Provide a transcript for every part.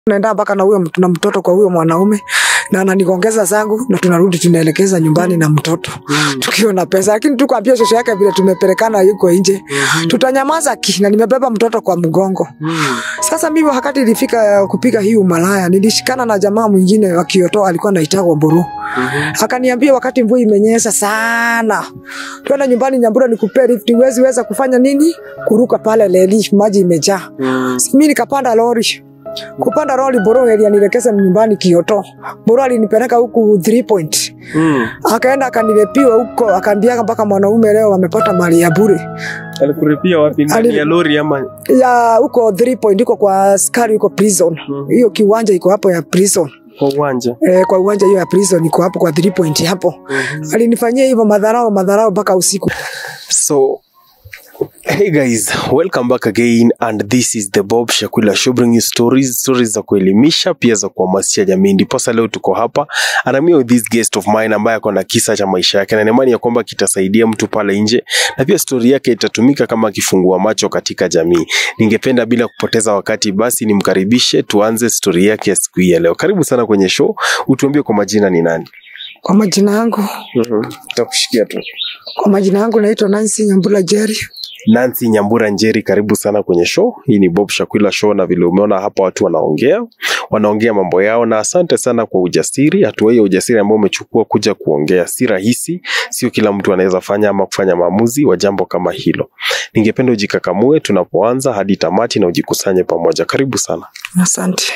Tunaenda mpaka na huyo mtu- na mtoto kwa huyo mwanaume na ananigongeza zangu na tunarudi tunaelekeza nyumbani na mtoto tukiwa na pesa, lakini tukwambia shosho yake vile tumepelekana yuko nje, tutanyamaza ki na nimebeba mtoto kwa mgongo. Sasa mimi wakati ilifika ya kupiga hii umalaya, nilishikana na jamaa mwingine wa Kioto, alikuwa anaitwa Mburu. Akaniambia wakati mvua imenyesha sana, twenda nyumbani Nyambura nikupee lift. Huwezi weza kufanya nini? Kuruka pale leli, maji imejaa. Mimi nikapanda lori kupanda lori, Boro alinielekeza nyumbani Kioto. Boro alinipeleka huku 3 point, akaenda akanilepiwa huko, akaambia mpaka mwanaume leo wamepata mali ya bure Alikuripia wapi? Ndani Ali- ya lori ama? ya huko 3 point, huko kwa askari huko prison. Hiyo kiwanja iko hapo ya prison Kwa uwanja. eh, kwa uwanja hiyo ya prison iko hapo kwa 3 point hapo. Alinifanyia hivyo madharau madharau mpaka usiku. So, hey guys, welcome back again and this is the Bob Shakula Show bringing you stories, stories za kuelimisha pia za kuhamasisha jamii. Ndiposa leo tuko hapa and I'm here with this guest of mine ambaye ako na kisa cha maisha yake na imani ya kwamba kitasaidia mtu pale nje na pia stori yake itatumika kama kifungua macho katika jamii. Ningependa bila kupoteza wakati basi nimkaribishe tuanze stori yake ya siku hii ya leo. Karibu sana kwenye show, utuambie kwa majina ni nani? Kwa majina yangu, Tutakushikia tu. kwa majina yangu naitwa Nancy Nyambula Jerry. Nancy Nyambura Njeri, karibu sana kwenye show. Hii ni Bob Shakwila Show, na vile umeona hapa watu wanaongea wanaongea mambo yao, na asante sana kwa ujasiri. Hatua hiyo ujasiri ambao umechukua kuja kuongea si rahisi, sio kila mtu anaweza fanya ama kufanya maamuzi wa jambo kama hilo. Ningependa ujikakamue tunapoanza hadi tamati na ujikusanye pamoja. Karibu sana. Asante.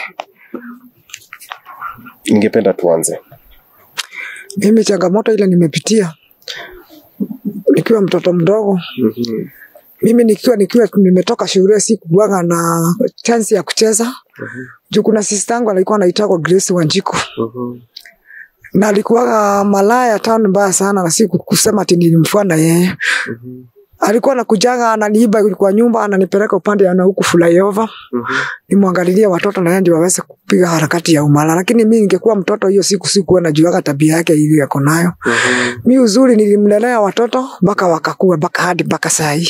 Ningependa tuanze. Mimi changamoto ile nimepitia nikiwa mtoto mdogo, mimi nikiwa nikiwa nimetoka shule sikuwaga na chance ya kucheza juu kuna sister yangu alikuwa anaitwa Grace Wanjiku na alikuwaga malaya town mbaya sana, na si kusema ati nilimfuata yeye. Alikuwa anakujaga ananiiba kwa nyumba, ananipeleka upande ya na huku flyover nimwangalilie watoto na yeye ndio waweze kupiga harakati ya umala. Lakini mimi ningekuwa mtoto hiyo siku sikuwa najuaga tabia yake ile yako nayo. Mi uzuri nilimlelea watoto mpaka wakakua mpaka hadi mpaka saa hii.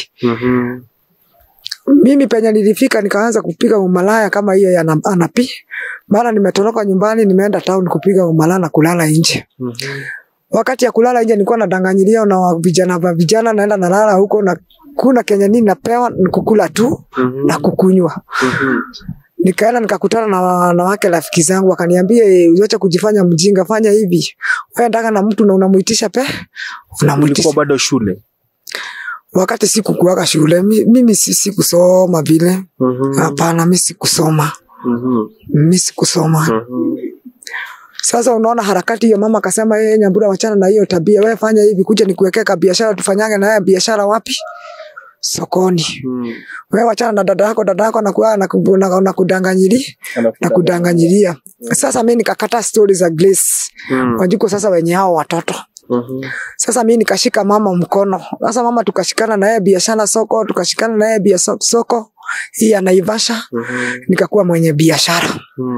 Mimi penye nilifika nikaanza kupiga umalaya kama hiyo ya na- anapi. Mara nimetoroka nyumbani nimeenda town kupiga umalaya na kulala nje. Wakati ya kulala nje nilikuwa nadanganyilia na wa- vijana wa vijana naenda nalala huko na kuna kenye nini napewa ni kukula tu na kukunywa. Nikaenda nikakutana na wanawake rafiki zangu wakaniambia, "Eh, usiache kujifanya mjinga, fanya hivi. Wewe ndaka na mtu na unamuitisha pe, unamuitisha Ulikuwa bado shule? wakati sikukuaga shule mi- mimi si- sikusoma vile hapana mi sikusoma mi sikusoma sasa unaona harakati hiyo mama akasema yeye nyambura wachana na hiyo tabia wewe fanya hivi kuja nikuwekee ka biashara tufanyange na yeye biashara wapi sokoni wewe wachana na dada yako dada yako anakuwa anaku- na- na kudanganyili na kudanganyilia sasa mi nikakata stori za Grace Wanjiko sasa wenye hao watoto sasa mi nikashika mama mkono. Sasa mama tukashikana na yeye biashara soko, tukashikana na yeye biashara soko hii ya Naivasha, nikakuwa mwenye biashara.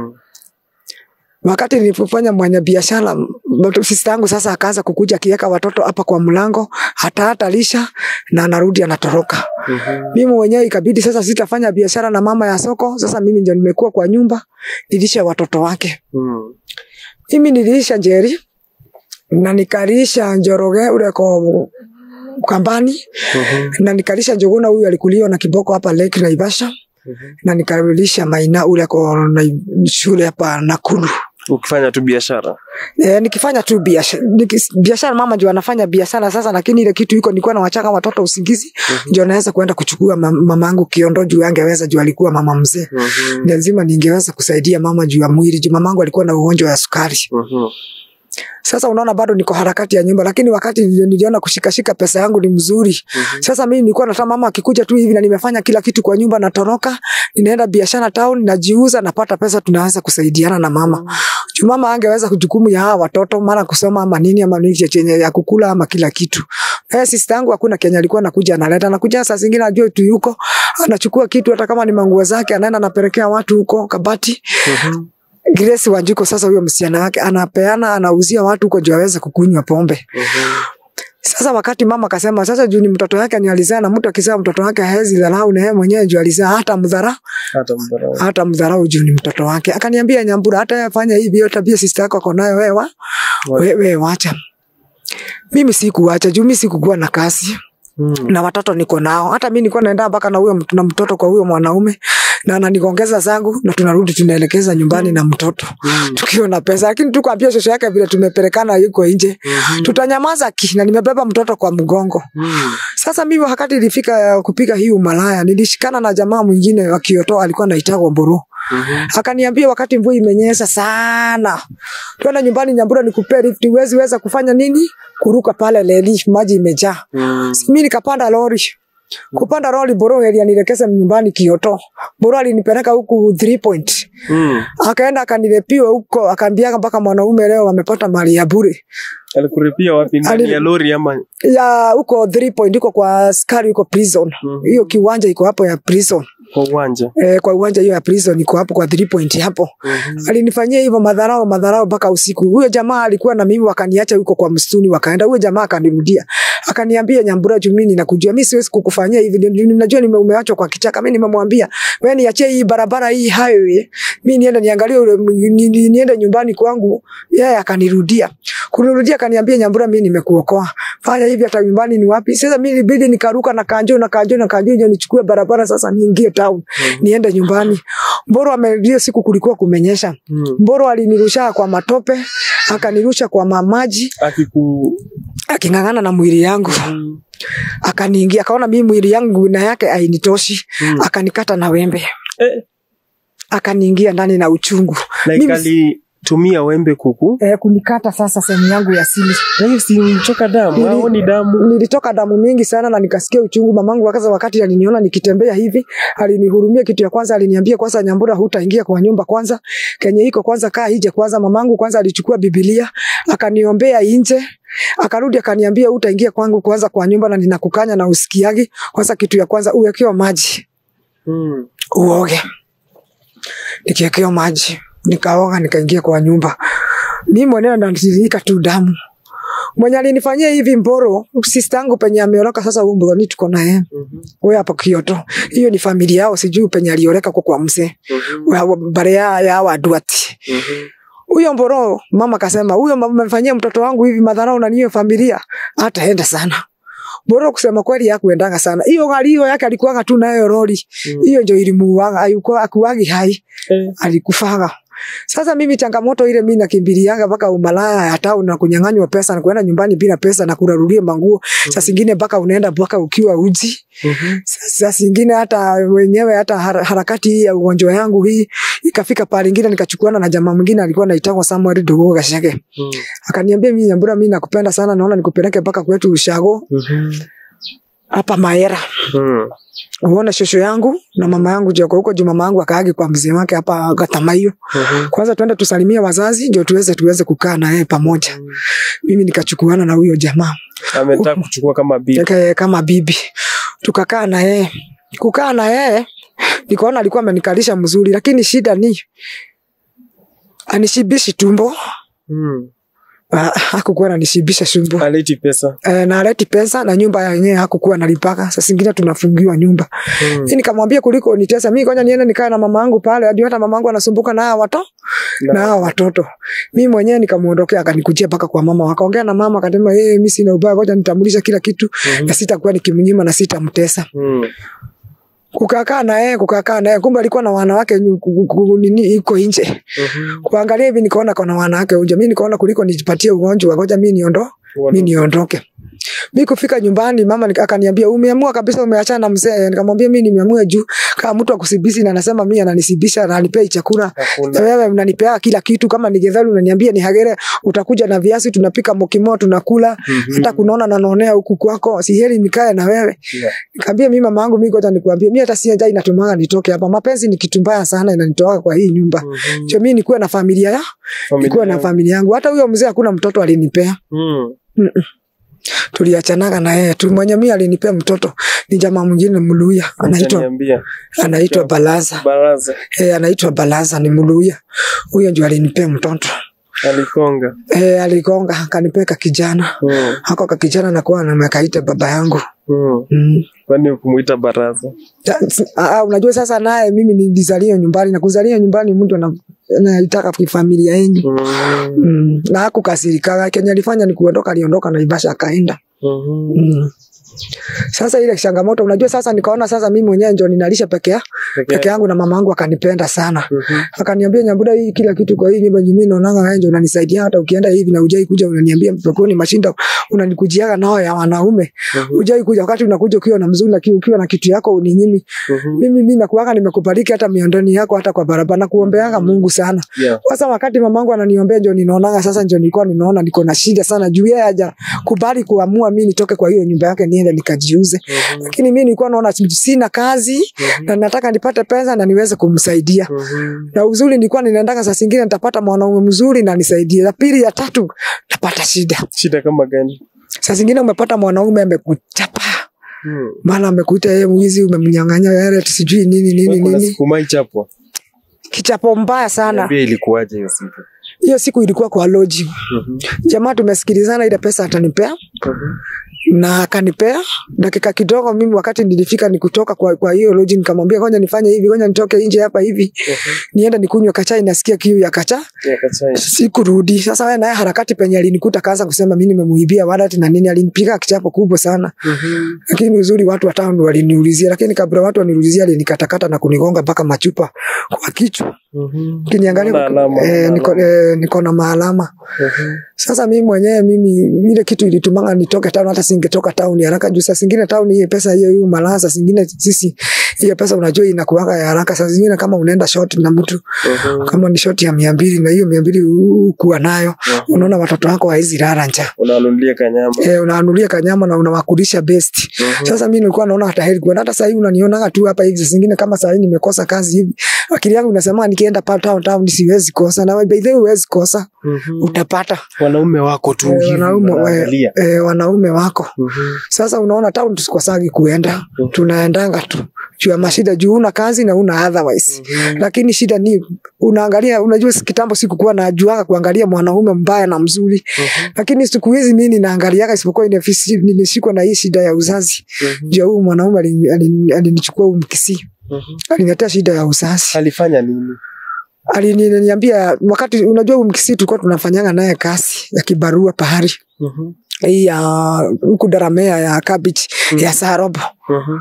Wakati nilipofanya mwenye biashara, mtoto- sister yangu sasa akaanza kukuja akiweka watoto hapa kwa mlango, hata hata lisha na anarudi anatoroka. Mimi mwenyewe ikabidi sasa sitafanya biashara na mama ya soko. Sasa mimi ndio nimekuwa kwa nyumba nilishe watoto wake. Mimi niliisha Njeri na nikalisha Njoroge ule ko kambani na nikalisha Njuguna huyu alikuliwa na kiboko hapa Lake Naivasha na nikalisha Maina ule ko na shule hapa Nakuru. Ukifanya tu biashara. E, nikifanya tu biashara nikis- biashara mama ndio anafanya biashara sasa, lakini ile kitu iko nilikuwa nawachaka watoto usingizi ndio naweza kwenda kuchukua mam- mamangu kiondo juu angeweza juu alikuwa mama mzee ni lazima ningeweza kusaidia mama juu ya mwili juu mamangu alikuwa na ugonjwa wa sukari. Sasa unaona bado niko harakati ya nyumba, lakini wakati nilio- niliona kushikashika pesa yangu ni mzuri. Sasa mimi nilikuwa nataka mama akikuja tu hivi na nimefanya kila kitu kwa nyumba, natoroka ninaenda biashara town, najiuza, napata pesa, tunaweza kusaidiana na mama. Juu mama angeweza kujukumu ya hawa watoto mara kusoma ama nini ama nini chenye ya kukula ama kila kitu. Eh, sister yangu hakuna Kenya alikuwa anakuja analeta, anakuja saa zingine ajue tu yuko anachukua kitu hata kama ni manguo zake anaenda anapelekea watu huko Kabati. Grace Wanjiko sasa huyo msichana wake anapeana anauzia watu huko ndio aweze kukunywa pombe. Sasa wakati mama akasema sasa juu ni mtoto wake ni alizaa na mtu akisema mtoto wake hawezi dharau na yeye mwenyewe juu alizaa hata mdharau hata mdharau. hata mdharau juu ni mtoto wake. Akaniambia Nyambura, hata yeye afanye hivi, hiyo tabia sister yako ako nayo wewe, wa- wewe wacha. Mimi sikuacha juu mimi sikukuwa na kazi Mm. na watoto niko nao. Hata mimi nilikuwa naenda mpaka na huyo mtu- na mtoto kwa huyo mwanaume na ananiongeza zangu na tunarudi tunaelekeza nyumbani na mtoto Mm. tukiwa na pesa, lakini tukwambia shosho yake vile tumepelekana yuko nje, Mhm. tutanyamaza ki na nimebeba mtoto kwa mgongo. Mm. Sasa mimi wakati ilifika ya kupiga hii umalaya, nilishikana na jamaa mwingine wa Kioto alikuwa anaitwa Mburu. Mhm. Akaniambia wakati mvua imenyesha sana, twenda nyumbani Nyambura nikupee lift, huwezi weza kufanya nini? Kuruka pale leli, maji imejaa. Mm. Mimi nikapanda lori. Kupanda lori Boro alinielekeza nyumbani Kioto. Boro alinipeleka huku 3 point. Mm. Akaenda akanilepiwa huko, akaambia mpaka mwanaume leo wamepata mali ya bure. Alikuripia wapi? Ndani Ali- ya lori ama? Ya huko 3 point huko kwa askari huko prison. Mhm. Hiyo kiwanja iko hapo ya prison. Kwa uwanja. Eh, kwa uwanja hiyo ya prison iko hapo kwa 3 point hapo. Mhm. Alinifanyia hivyo madharau madharau mpaka usiku. Huyo jamaa alikuwa na mimi, wakaniacha huko kwa msituni, wakaenda. Huyo jamaa akanirudia akaniambia, Nyambura, juu mimi ninakujua, mimi siwezi kukufanyia hivi, ndio ninajua nime umeachwa kwa kichaka. Mimi nimemwambia wewe niachie hii barabara hii highway, mimi niende niangalie ule ni, ni, niende nyumbani kwangu. Yeye akanirudia kunirudia, akaniambia, Nyambura, mimi nimekuokoa, fanya hivi, hata nyumbani ni wapi? Sasa mimi ilibidi nikaruka na kanjo na kanjo na kanjo, ndio nichukue barabara sasa niingie town, niende nyumbani. Mboro amerudia, siku kulikuwa kumenyesha Mm. Mboro alinirusha kwa matope, akanirusha kwa mamaji, Akiku aking'ang'ana na mwili yangu, Mm. akaniingia, akaona mimi mwili yangu na yake hainitoshi, Mm. akanikata na wembe, Eh, akaniingia ndani na uchungu like Mimi- alitumia wembe kuku. eh, kunikata sasa sehemu yangu ya siri. Na hiyo si mchoka damu, Nili- hao ni damu. Nilitoka damu mingi sana na nikasikia uchungu. Mamangu wakaza, wakati aliniona nikitembea hivi, alinihurumia. Kitu ya kwanza aliniambia, kwanza Nyambura, hutaingia kwa nyumba kwanza, kenye iko kwanza, kaa nje kwanza. Mamangu kwanza alichukua Biblia akaniombea nje, akarudi akaniambia, hutaingia kwangu kwanza kwa nyumba, na ninakukanya na usikiagi. Kwanza kitu ya kwanza uwekewa maji Mm. uoge. Nikiwekewa maji nikaoga, nikaingia kwa nyumba. Mimi mwenyewe natiririka tu damu. Mwenye alinifanyia hivi Mboro, sister yangu penye ameoroka sasa, huyu Mboro tuko naye Mhm. wewe hapo Kioto, hiyo ni familia yao, sijui penye alioreka kwa kwa mzee Mhm. Wa- wa- bare ya, ya waduati Mhm. huyo Mboro. Mama kasema huyo mama amefanyia mtoto wangu hivi madharau na niyo familia, hataenda sana. Mboro kusema kweli hakuendanga sana. Hiyo gari hiyo yake alikuwanga tu nayo lori Mm. hiyo ndio ilimuuaga, ayuko akuagi hai Eh, alikufaga. Sasa mimi changamoto ile mimi nakimbilianga mpaka umalaya ya town na kunyang'anywa pesa na kuenda nyumbani bila pesa na kurarulia manguo. Saa zingine mpaka unaenda mpaka ukiwa uji. mhm. Saa zingine hata wenyewe hata har- harakati hii ya ugonjwa yangu hii ikafika pale ingine nikachukuana na jamaa mwingine alikuwa anaitwa Samuel Dogo Gashege. Mm. Akaniambia mimi Nyambura, mimi nakupenda sana, naona nikupeleke mpaka kwetu Ushago Mhm. hapa Maera. Mm. Uone shosho yangu na mama yangu joko huko juu mama yangu akaagi kwa mzee wake hapa Gatamayo. Mhm. Kwanza twende tusalimie wazazi ndio tuweze tuweze kukaa na yeye pamoja. Mimi nikachukuana na huyo jamaa Ametaka kuchukua kama bibi. Eke, kama bibi, tukakaa na yeye. Kukaa na yeye nikaona alikuwa amenikalisha mzuri, lakini shida ni anishibishi tumbo. Mm. Ah, hakukuwa ananishibisha tumbo Aleti pesa. e, na aleti pesa na nyumba yenyewe hakukuwa nalipaka. Sasa zingine tunafungiwa nyumba Mm. Mimi nikamwambia kuliko nitesa, mimi ngoja niende nikae na mama yangu pale, hadi hata mama yangu anasumbuka na hawa watoto na hawa watoto. Mimi mwenyewe nikamuondokea, akanikujia mpaka kwa mama, wakaongea na mama, akasema yeye, mimi sina ubaya, ngoja nitambulisha kila kitu Mhm. na sitakuwa nikimnyima na sitamtesa. Mm. Kukakaa na yeye, kukakaa na yeye, kumbe alikuwa na wanawake nyu- ku- ku- ku- nini iko nje. Mhm. Kuangalia hivi nikaona kuna wanawake nje, mimi nikaona kuliko nijipatie ugonjwa, ngoja mimi niondo mimi niondoke. Mi kufika nyumbani mama nika- akaniambia umeamua kabisa umeachana na mzee. Nikamwambia mimi nimeamua juu kama mtu akusibisi na anasema mimi ananisibisha na anipei chakula. Hakuna. Wewe unanipea kila kitu, kama ni getheri unaniambia ni hagere, utakuja na viazi, tunapika mokimo, tunakula Mhm. hata kunaona nanonea huku kwako, si heri nikae na wewe. Yeah. Nikamwambia mimi mama yangu, mimi ngoja nikuambie, mimi hata si njaa inatumaga nitoke hapa. Mapenzi ni kitu mbaya sana, inanitoa kwa hii nyumba. Mhm. Cho mimi nikuwe na familia ya, Familia nikuwe na yangu. familia yangu. Hata huyo mzee hakuna mtoto alinipea Mm. tuliachanaga na yeye tu. Mwenye mimi alinipea mtoto ni jamaa mwingine Mluya, anaitwa Utaniambia. anaitwa Balaza Baraza. eh, anaitwa Balaza, ni Mluya. Huyo ndio alinipea mtoto. alikonga e, aligonga akanipeka kijana mm. hako kakijana nakuwa namekaita baba yangu mm. mm. kwani kumuita baraza Ta- s- ah, unajua sasa naye mimi nilizalia nyumbani na kuzalia nyumbani mtu ana- anaitaka kifamilia yenyu mm. mm. na hakukasirikaga kenye alifanya ni kuondoka aliondoka naivasha akaenda mm. mm. sasa ile changamoto unajua sasa nikaona sasa mimi mwenyewe ndio ninalisha peke ya- peke yangu na mama yangu akanipenda sana Mhm. akaniambia nyambuda hii kila kitu kwa hii nyumba mimi naonanga wewe ndio unanisaidia hata ukienda hivi na ujai kuja unaniambia mpekoni mashinda unanikujiaga nao ya wanaume Mhm. ujai kuja wakati unakuja ukiwa na mzuri na ki- ukiwa na kitu yako uninyimi Mhm. mimi mimi nakuaga nimekubariki hata miondoni yako hata kwa barabara na kuombeanga Mungu sana Yeah. sasa wakati mamangu ananiombea ndio ninaonanga sasa ndio nilikuwa ninaona niko na shida sana juu yeye haja kubali kuamua mimi nitoke kwa hiyo nyumba yake niende nikajiuze Mhm. lakini mimi nilikuwa naona sina kazi Mhm. na nataka nipate pesa na niweze kumsaidia Mhm. na uzuri nilikuwa ninaendanga saa zingine nitapata mwanaume mzuri na nisaidie. La pili ya tatu napata shida. shida kama gani Saa zingine umepata mwanaume amekuchapa, mm. mara amekuita yeye mwizi, umemnyang'anya yale sijui nini nini kuna nini, siku maichapwa kichapo mbaya sana. niambia ilikuwaje hiyo siku Hiyo siku ilikuwa kwa loji, Mhm. jamaa tumesikilizana, ile pesa atanipea Mhm. na akanipea dakika kidogo. Mimi wakati nilifika ni kutoka kwa, kwa hiyo loji, nikamwambia ngoja nifanye hivi, ngoja nitoke nje hapa hivi Mhm. niende nikunywe kachai, nasikia kiu ya kacha Ya kachai. sikurudi. Sasa wewe naye harakati penye alinikuta kaanza kusema mimi nimemuibia wallet na nini, alinipiga kichapo kubwa sana, Mhm. lakini uzuri watu wa town waliniulizia, lakini kabla watu waniulizia alinikatakata na kunigonga mpaka machupa kwa kichwa, Mhm. kiniangalia Una alama, eh, una niko, alama. eh, niko na maalama Mhm. sasa mimi mwenyewe mimi ile kitu ilitumanga nitoke town, hata singetoka town haraka juu saa zingine town hiyo pesa hiyo hiyo malaya, saa zingine sisi hiyo pesa unajua inakuwaga ya haraka, saa zingine kama unaenda short na mtu Mhm. kama ni short ya mia mbili na hiyo mia mbili kuwa nayo Mhm. unaona watoto wako hawezi lala njaa unanunulia kanyama eh, unaanulia kanyama na unawakulisha best. Mhm. Sasa mimi nilikuwa naona hata heri kuenda. Hata sasa hivi unanionaga tu hapa hivi, saa zingine kama saa hii nimekosa kazi hivi, akili yangu inasema nikienda pa town town siwezi kosa, na by the way huwezi kosa, Mhm. utapata wanaume wako tu Eh, hivi wanaume wanaangalia. eh, eh, wanaume wako. Mhm. Sasa unaona town tusikosagi kuenda, Mhm. tunaendanga tu juu ya mashida, juu una kazi na una otherwise Mhm. lakini shida ni unaangalia, unajua si- kitambo sikukuwa najuaga kuangalia mwanaume mbaya na mzuri, Mhm. lakini siku hizi mimi ninaangaliaga, isipokuwa inafisi- nimeshikwa na hii shida ya uzazi. Mhm. Ndio huyu mwanaume alini- alini- alinichukua huyu mkisi, Mhm. aliniletea shida ya uzazi. alifanya nini Aliniambia wakati, unajua huyu mkisi tulikuwa tunafanyanga naye kazi ya kibarua pahari Mhm. hii ya huku Daramea ya cabbage Mhm. ya Sarobo, Mhm.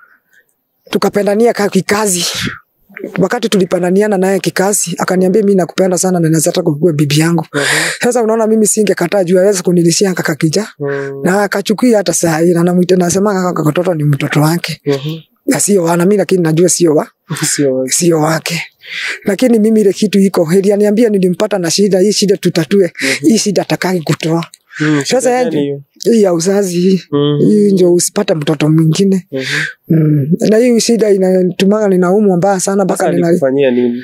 tukapendania ka- kikazi wakati tulipandaniana naye kikazi, akaniambia mimi nakupenda sana na naweza taka kuwa bibi yangu. Mhm. Sasa unaona mimi singekataa juu aweze kunilishia kaka kija Mhm. na akachukia hata saa hii, na namuita nasema kaka katoto ni mtoto wake Mhm. na sio wana mimi, lakini najua sio wa Sio wazi. sio wake, lakini mimi ile kitu iko heli, aniambia nilimpata na shida hii, shida tutatue hii shida atakaki kutoa Mhm. Sasa Shida yaani- gani hiyo? hii ya uzazi hii Mhm. hii ndio usipate mtoto mwingine Mhm. mm. na hii shida inatumanga ninaumwa mbaya sana Sasa mpaka nina alikufanyia nini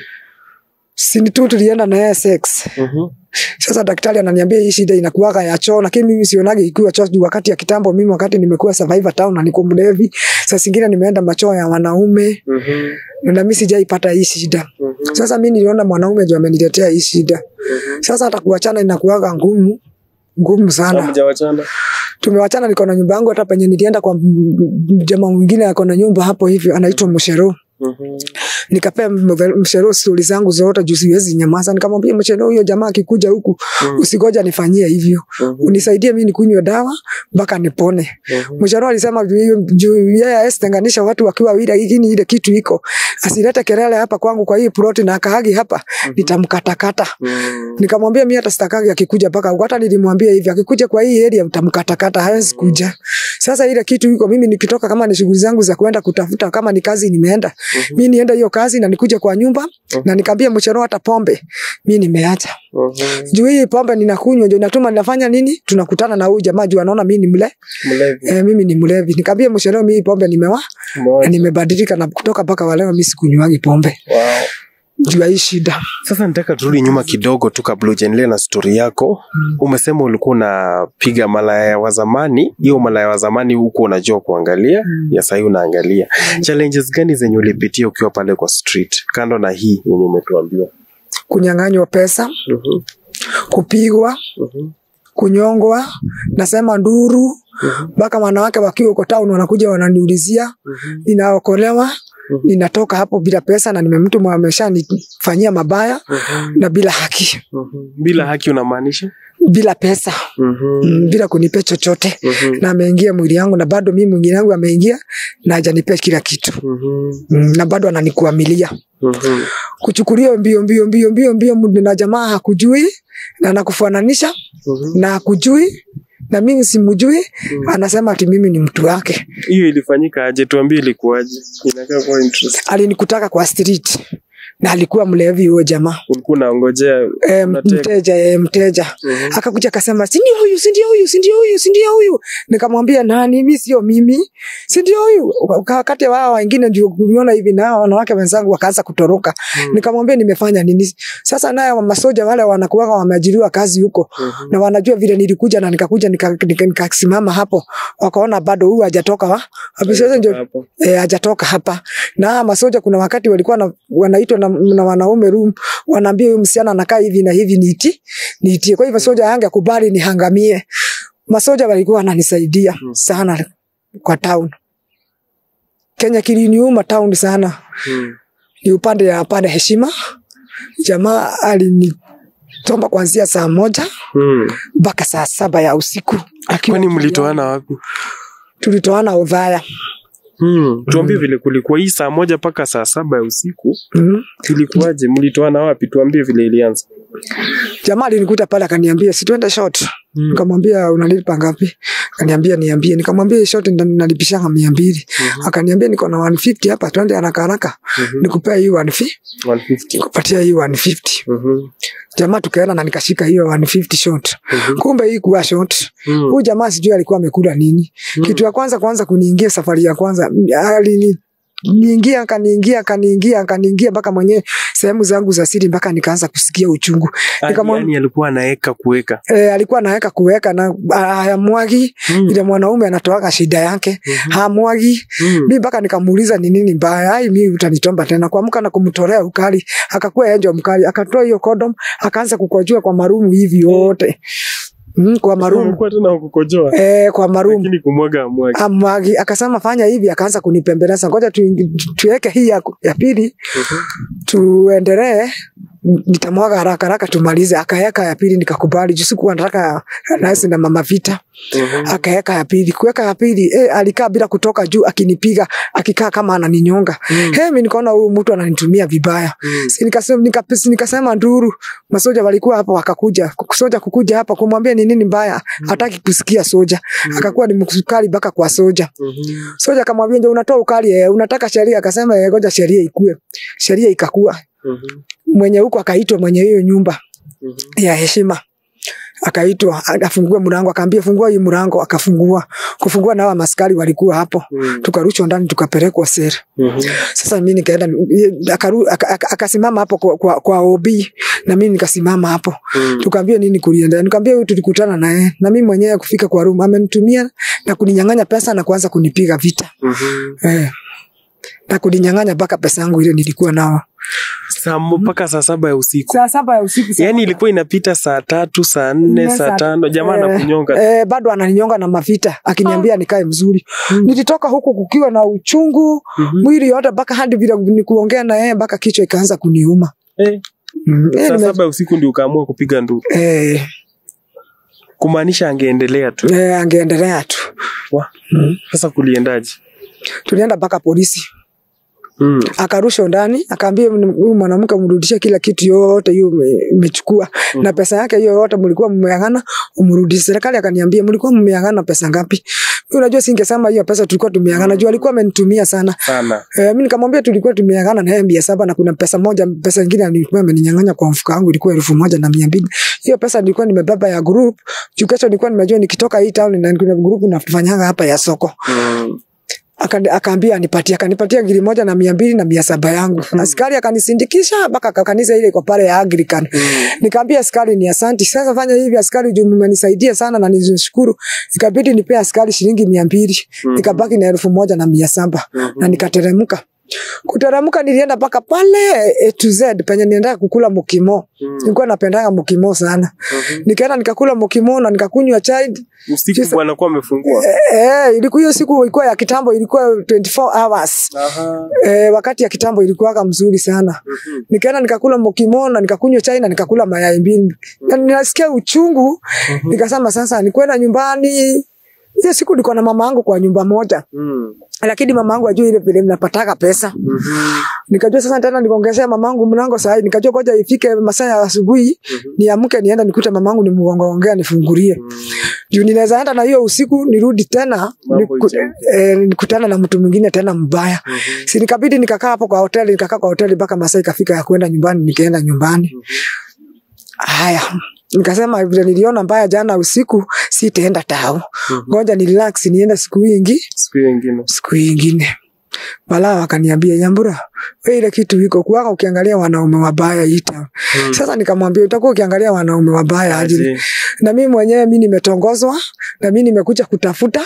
sini tu tulienda na yeye sex Mhm. Sasa daktari ananiambia hii shida inakuwaga ya choo, lakini mimi sionagi ikiwa choo juu wakati ya kitambo. Mimi wakati nimekuwa survivor town na niko mlevi, saa zingine nimeenda machoo ya wanaume Mhm. na mimi sijaipata hii shida. Mhm. Sasa mimi niliona mwanaume ndio ameniletea hii shida. Mhm. Sasa hata kuachana inakuwaga ngumu ngumu sana. Hamjawachana? Tumewachana, niko na nyumba yangu. Hata penye nilienda kwa m- m- jamaa mwingine ako na nyumba hapo hivyo, anaitwa Mshero. Mhm. Nikapea mve- Mshero stori zangu zote juu siwezi nyamaza. Nikamwambia Mshero, huyo jamaa akikuja huku Mhm. usigoja nifanyie hivyo Mhm. unisaidie mimi nikunywe dawa mpaka nipone. Mhm. Msharo alisema juu hiyo- juu yeye hawezi tenganisha watu wakiwa wawili, lakini ile kitu iko asilete kelele hapa kwangu kwa hii ploti na akaagi hapa nitamkatakata. Mhm. Nikamwambia mimi hata sitakagi akikuja mpaka huko. Hata nilimwambia hivi akikuja kwa hii area mtamkatakata, hawezi kuja. Sasa ile kitu iko, mimi nikitoka, kama ni shughuli zangu za kwenda kutafuta, kama ni kazi nimeenda, mimi nienda hiyo kazi na nikuje kwa nyumba na nikamwambia Msharo hata pombe mimi nimeacha Mhm. juu hii pombe ninakunywa ndio inatuma ninafanya nini, tunakutana na huyu jamaa juu anaona mimi ni mle Mlevi. eh, mimi ni mlevi. Nikamwambia msheleo, mimi hii pombe nimewa na Umewacha? nimebadilika, na kutoka mpaka waleo mimi sikunywangi pombe Wow. juu ya hii shida. Sasa nataka turudi nyuma kidogo tu kabla ujaendelea na stori yako. Umesema ulikuwa unapiga malaya wa zamani, hiyo malaya wa zamani huko unajua kuangalia, ya sahii unaangalia. Challenges gani zenye ulipitia ukiwa pale kwa street, kando na hii yenye umetuambia? Kunyang'anywa pesa, Mhm. kupigwa Mhm. kunyongwa nasema nduru mpaka wanawake wakiwa huko town wanakuja wananiulizia Mhm. ninaokolewa Mhm. ninatoka hapo bila pesa na nimemtu ameshanifanyia mabaya Mhm. na bila haki Mhm. bila haki unamaanisha bila pesa Mhm. mm, bila kunipea chochote Mhm. na ameingia mwili yangu na bado mimi mwingine yangu ameingia na hajanipea kila kitu Mhm. mm, na bado ananikuamilia Mhm. kuchukulia mbio mbio mbio mbio mbio mbio na jamaa hakujui na anakufananisha Mhm. na hakujui na mimi simjui anasema ati mimi ni mtu wake hiyo ilifanyika aje tuambie ilikuwaje inakaa kuwa interest alinikutaka kwa street na alikuwa mlevi huyo jamaa ulikuwa unaongojea e, Unateka. mteja e, mteja Mhm. akakuja akasema sindio huyu sindio huyu sindio huyu sindio huyu nikamwambia nani mi sio mimi sindio huyu Waka- wakati wao wengine ndio kuona hivi nao wanawake wenzangu wakaanza kutoroka Mhm. nikamwambia nimefanya nini sasa naye masoja wale wanakuwaga wameajiriwa kazi huko Mhm. na wanajua vile nilikuja na nikakuja nikasimama nika, nika nikasimama hapo wakaona bado huyu hajatoka wa Hapo sasa ndio Hapo. eh, hajatoka hapa na hawa masoja kuna wakati walikuwa na, wanaitwa na, na wanaume room wanaambia huyu msichana anakaa hivi na hivi niiti niitie kwa hivyo soja yange kubali nihangamie masoja walikuwa wananisaidia Mm. sana kwa town Kenya kiliniuma town sana Mhm. ni upande ya pande heshima jamaa alinitomba kuanzia saa moja Mhm. mpaka saa saba ya usiku Akiwa kwani juu mlitoana yangu. wapi tulitoana udhaya Hmm. Tuambie vile kulikuwa hii saa moja mpaka saa saba ya usiku mm. ilikuwaje? Mlitoana wapi? Tuambie vile ilianza. jamaa alinikuta pale akaniambia situende short Hmm. nikamwambia unalipa ngapi akaniambia niambie nikamwambia hii short ndo nalipishanga mia mbili Mhm. akaniambia niko na 150 hapa twende haraka haraka Mhm. nikupea hii 150 150. nikupatia hii 150 Mhm. jamaa tukaenda na nikashika hiyo 150 short Mhm. kumbe hii kuwa short Mhm. huyu jamaa sijui alikuwa amekula nini Mhm. kitu ya kwanza kwanza kuniingia safari ya kwanza alini niingia akaniingia akaniingia akaniingia mpaka mwenyewe sehemu zangu za siri mpaka nikaanza kusikia uchungu Ah, nikamwam- yaani alikuwa anaeka kuweka. e, alikuwa anaweka kuweka na hayamwagi Mhm. ile mwanaume anatoaga shida yake Mhm. hamwagi Mhm. mi mpaka nikamuuliza ni nini mbaya ai mi utanitomba tena kuamka na kumtolea ukali akakuwa enjo mkali akatoa hiyo kodom akaanza kukojua kwa marumu hivi yote mm, kwa marumu Ulikuwa tena kukojoa. e, kwa marumu Lakini kumwaga amwagi. amwagi akasema fanya hivi akaanza kunipembeleza ngoja tuingi- tuweke hii ya, ya pili tuendelee nitamwaga haraka haraka tumalize akaeka ya pili nikakubali juu sikuwa nataka nasi na mama vita Mhm. akaeka ya pili kuweka ya pili eh, alikaa bila kutoka juu akinipiga akikaa kama ananinyonga Mm. He, mi nikaona huyu mtu ananitumia vibaya Mhm. Si nikasema, nika, nikasema nduru masoja walikuwa hapa wakakuja soja kukuja hapa kumwambia ni nini mbaya hataki kusikia soja akakuwa ni mkali mpaka kwa soja Mhm. soja akamwambia ndio unatoa ukali eh, unataka sheria akasema eh, ngoja sheria ikue sheria ikakua Mhm. mwenye huko akaitwa mwenye hiyo nyumba Mhm. ya heshima akaitwa afungue mlango akaambia fungua hii mlango akafungua kufungua na hawa maskari walikuwa hapo Mhm. tukarushwa ndani tukapelekwa sera Mhm. sasa mi nikaenda akaru- aka- aka- akasimama hapo kwa, kwa, kwa OB na mi nikasimama hapo Mhm. tukaambia nini kulienda nikaambia huyu tulikutana naye na mi mwenyewe kufika kwa room amenitumia na kuninyang'anya pesa na kuanza kunipiga vita Mhm. eh. na kuninyang'anya mpaka pesa yangu ile nilikuwa nao Saa mo- mpaka saa saba ya usiku. saa saba ya usiku saa Yaani moja. ilikuwa inapita saa tatu, saa nne, Nne, saa saa- tano, jamaa eh, anakunyonga. eh, bado ananinyonga na mavita akiniambia nikae mzuri nilitoka huku kukiwa na uchungu Mhm. mwili yote mpaka hadi vile ni kuongea na yeye mpaka kichwa ikaanza kuniuma Eh, mm. eh, saa nime- saba ya usiku ndio ukaamua kupiga nduru, eh, kumaanisha angeendelea tu. eh, angeendelea tu Wa, mm. Sasa kuliendaje? tulienda mpaka polisi Mm. akarushwa ndani akaambia huyu mwanamke mrudishie kila kitu yote hiyo ume- umechukua Mhm. na pesa yake hiyo yote mlikuwa mmeangana umrudishe serikali akaniambia mlikuwa mmeangana pesa ngapi Mimi unajua singesema hiyo pesa tulikuwa tumeangana juu alikuwa amenitumia sana Sana. Eh, mimi nikamwambia tulikuwa tumeangana na yeye mia saba na kuna pesa moja pesa nyingine alikuwa ameninyang'anya kwa mfuko wangu ilikuwa elfu moja na mia mbili hiyo pesa nilikuwa nimebeba ya group juu kesho nilikuwa nimejua nikitoka hii town na kuna group nafanyanga hapa ya soko Mm. Aka- akaambia anipatie akanipatia giri moja na mia mbili na mia saba yangu askari akanisindikisha mpaka ka- kanisa ile iko pale ya Anglican Mm. nikaambia askari ni asanti sasa fanya hivi askari juu mmenisaidia sana na nishukuru ikabidi nipea askari shilingi mia mbili Mhm. nikabaki na elfu moja na mia saba Mhm. na nikateremka Kuteremka nilienda mpaka pale A to Z penye nienda kukula mukimo. Nilikuwa napendanga mukimo sana. Nikaenda nikakula mukimo na nikakunywa chai. Usiku Sasa- bwana kuwa amefungua. Eh, ilikuwa hiyo siku ilikuwa ya kitambo ilikuwa 24 hours. Aha. Eh, wakati ya kitambo ilikuwa mzuri sana. Mhm. Nikaenda nikakula mokimo na nikakunywa chai na nikakula mayai mbili. Na ninasikia uchungu, nikasema sasa nikwenda nyumbani. Hiyo siku niko na mama yangu kwa nyumba moja. Mm. Lakini mama yangu ajui ile vile napataka pesa. Mhm. Nikajua sasa tena nikaongezea mamangu mlango saa hii. Nikajua ngoja ifike masaa ya asubuhi niamke nienda nikute mamangu nimgongaongea nifungulie. Juu ninaweza enda na hiyo usiku nirudi tena Mambo niku, ichemke. eh, nikutana na mtu mwingine tena mbaya. Si nikabidi nikakaa hapo kwa hoteli, nikakaa kwa hoteli mpaka masaa ikafika ya kwenda nyumbani, nikaenda nyumbani. Haya. Nikasema vile niliona mbaya jana usiku sitaenda tao. Ngoja ni relax niende siku nyingi, Siku nyingine. siku nyingine. Balaa wakaniambia Nyambura, wewe ile kitu iko kuwaka ukiangalia wanaume wabaya ita. Sasa nikamwambia utakuwa ukiangalia wanaume wabaya aje. Aje. Na mimi mwenyewe mimi nimetongozwa na mimi nimekuja kutafuta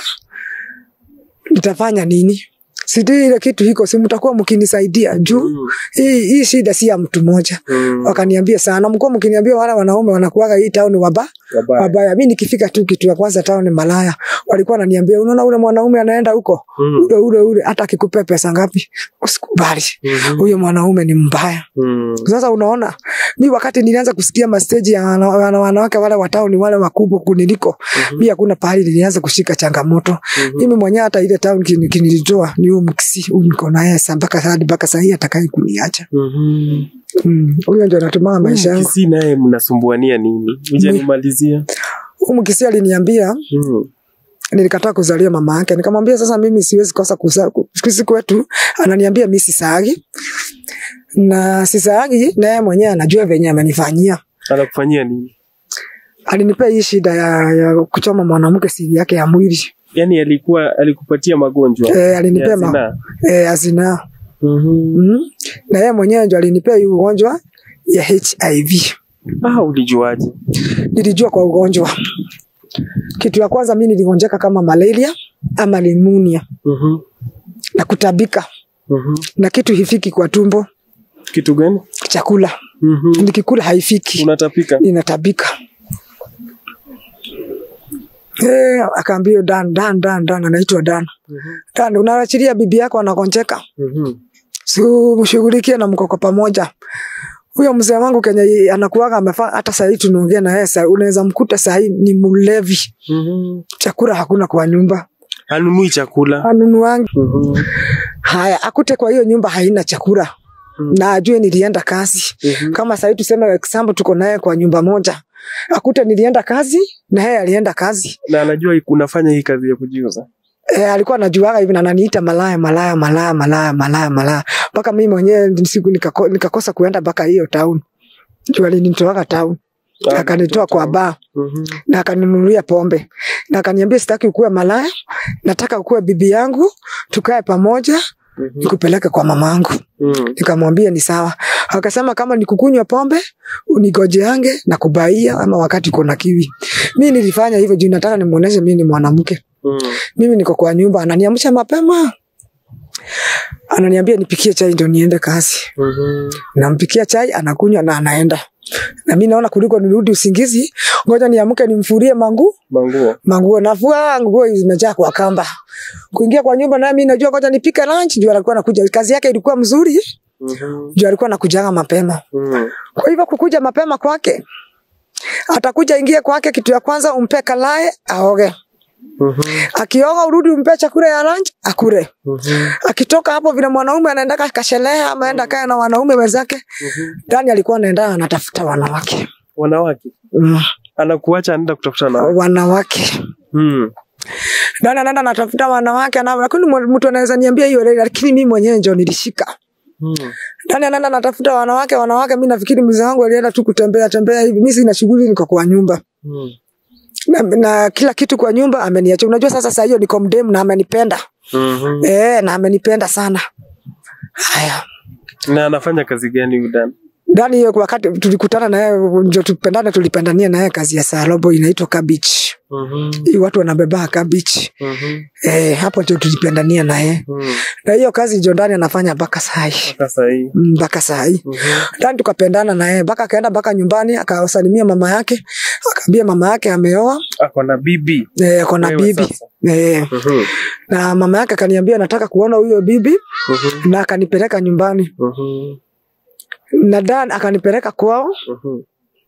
nitafanya nini? Sijui ile kitu iko, si mtakuwa mkinisaidia juu Mm. hii hii shida si ya mtu mmoja. Mm. Wakaniambia sana, mkuwa mkiniambia wale wanaume wanakuwaga hii town waba Wabaya. wabaya. Mimi nikifika tu kitu ya kwanza town malaya, walikuwa wananiambia unaona ule mwanaume anaenda huko Mm. ule ule ule, hata akikupea pesa ngapi usikubali, Mhm. huyo mwanaume ni mbaya. Mm. Sasa unaona, mi wakati nilianza kusikia masteji ya wana- wana- wanawake wale watao ni wale wakubwa kuniliko, mi hakuna pahali nilianza kushika changamoto. Mimi mwenyewe hata ile town kin- kinilitoa ni huyu mkisi huyu niko naye sa- mpaka hadi mpaka sahii atakaye kuniacha. Mhm. Mm, Huyo ndio anatumanga maisha yangu. Kisi naye mnasumbuania nini? Hujanimalizia. Huyu mkisi aliniambia Mm. nilikataa kuzalia mama yake, nikamwambia sasa mimi siwezi kosa kuzaa. Sisi kwetu ananiambia mimi sisagi na sisagi, na yeye mwenyewe anajua venye amenifanyia. Anakufanyia nini? Alinipea hii shida ya, ya kuchoma mwanamke siri yake ya mwili Yaani alikuwa alikupatia magonjwa. eh, alinipea ya ma, zinaa? eh, azina Mhm. mm. na yeye mwenyewe ndio alinipea hii ugonjwa ya HIV. Ah, ulijuaje? Nilijua kwa ugonjwa, kitu ya kwanza mimi niligonjeka kama malaria ama limunia Mhm. na kutabika Mhm. na kitu hifiki kwa tumbo, Kitu gani? chakula Mhm. nikikula haifiki, Unatapika? ninatabika. Eh, akaambia Dan, Dan, Dan, Dan, anaitwa Dan. Dan, unaachilia bibi yako anagonjeka, Mhm. si mshughulikie na mkoko pamoja. Huyo mzee wangu kenye anakuwaga amefaa, hata sahii tunaongea na yeye, saa- unaweza mkuta sahii ni mlevi, Mhm. chakula hakuna kwa nyumba, Anunui chakula. anunuangi Mhm. haya, akute kwa hiyo nyumba haina chakula na ajue nilienda kazi Mhm. kama sahii tuseme example tuko naye kwa nyumba moja, akute nilienda kazi na yeye alienda kazi Na anajua unafanya hii kazi ya kujiuza. E, alikuwa anajuaga hivi na ananiita malaya malaya malaya malaya malaya malaya mpaka mimi mwenyewe siku nikako, nikakosa kuenda mpaka hiyo town juu alinitoaga town Ah, akanitoa kwa baa Mhm. na akaninunulia pombe na akaniambia sitaki ukuwe malaya, nataka ukuwe bibi yangu, tukae pamoja Mhm. nikupeleke kwa mamangu. Mhm. Nikamwambia ni sawa. Akasema kama ni kukunywa pombe unigojeange na kubaia ama wakati kuna kiwi. Mimi nilifanya hivyo juu nataka nimuoneshe mimi ni mwanamke. Mhm. Mimi niko kwa nyumba, ananiamsha mapema, ananiambia nipikie chai ndio niende kazi. Mhm. Nampikia chai, anakunywa na anaenda. Na mimi naona kuliko nirudi usingizi, ngoja niamke nimfurie mangu Manguo. manguo. Nafua nguo zimejaa kwa kamba. Kuingia kwa nyumba na mimi najua ngoja nipike lunch, juu alikuwa anakuja. Kazi yake ilikuwa mzuri, Mhm. juu alikuwa anakujaga mapema. Mhm. Kwa hivyo kukuja mapema kwake, atakuja ingie kwake, kitu ya kwanza umpe kalae aoge. Mhm. Akioga urudi umpe chakula ya lunch akule. Mhm. akitoka hapo vile mwanaume anaenda kasherehe ama enda kaya na wanaume wenzake Mhm. ndani alikuwa anaenda anatafuta wanawake Wanawake. mm. Anakuacha anaenda kutafuta na. wanawake Mhm. ndani anaenda anatafuta wanawake na lakini mwa- mtu anaweza niambia hiyo leo lakini mimi mwenyewe ndio nilishika Mhm. ndani anaenda anatafuta wanawake wanawake mimi nafikiri mzee wangu alienda tu kutembea tembea hivi mimi sina shughuli niko kwa nyumba Mhm. na, na kila kitu kwa nyumba ameniacha unajua sasa saa hiyo niko mdemu na amenipenda Mhm. eh na amenipenda sana haya Na anafanya kazi gani huyu Dan? ndani hiyo wakati tulikutana naye ndio tupendane tulipendania naye kazi ya sarobo inaitwa cabbage Mhm. hii watu wanabeba cabbage Mhm. eh, hapo ndio tulipendania naye Mhm. na hiyo kazi ndio ndani anafanya mpaka sai Mpaka sahii. mpaka sai Mhm. ndani tukapendana naye mpaka akaenda mpaka nyumbani akawasalimia mama yake akaambia mama yake ameoa Ako na bibi. eh, ako na Wewe bibi sasa. eh, Mhm. na mama yake akaniambia nataka kuona huyo bibi Mhm. na akanipeleka nyumbani Mhm. na Dan akanipeleka kwao Mhm.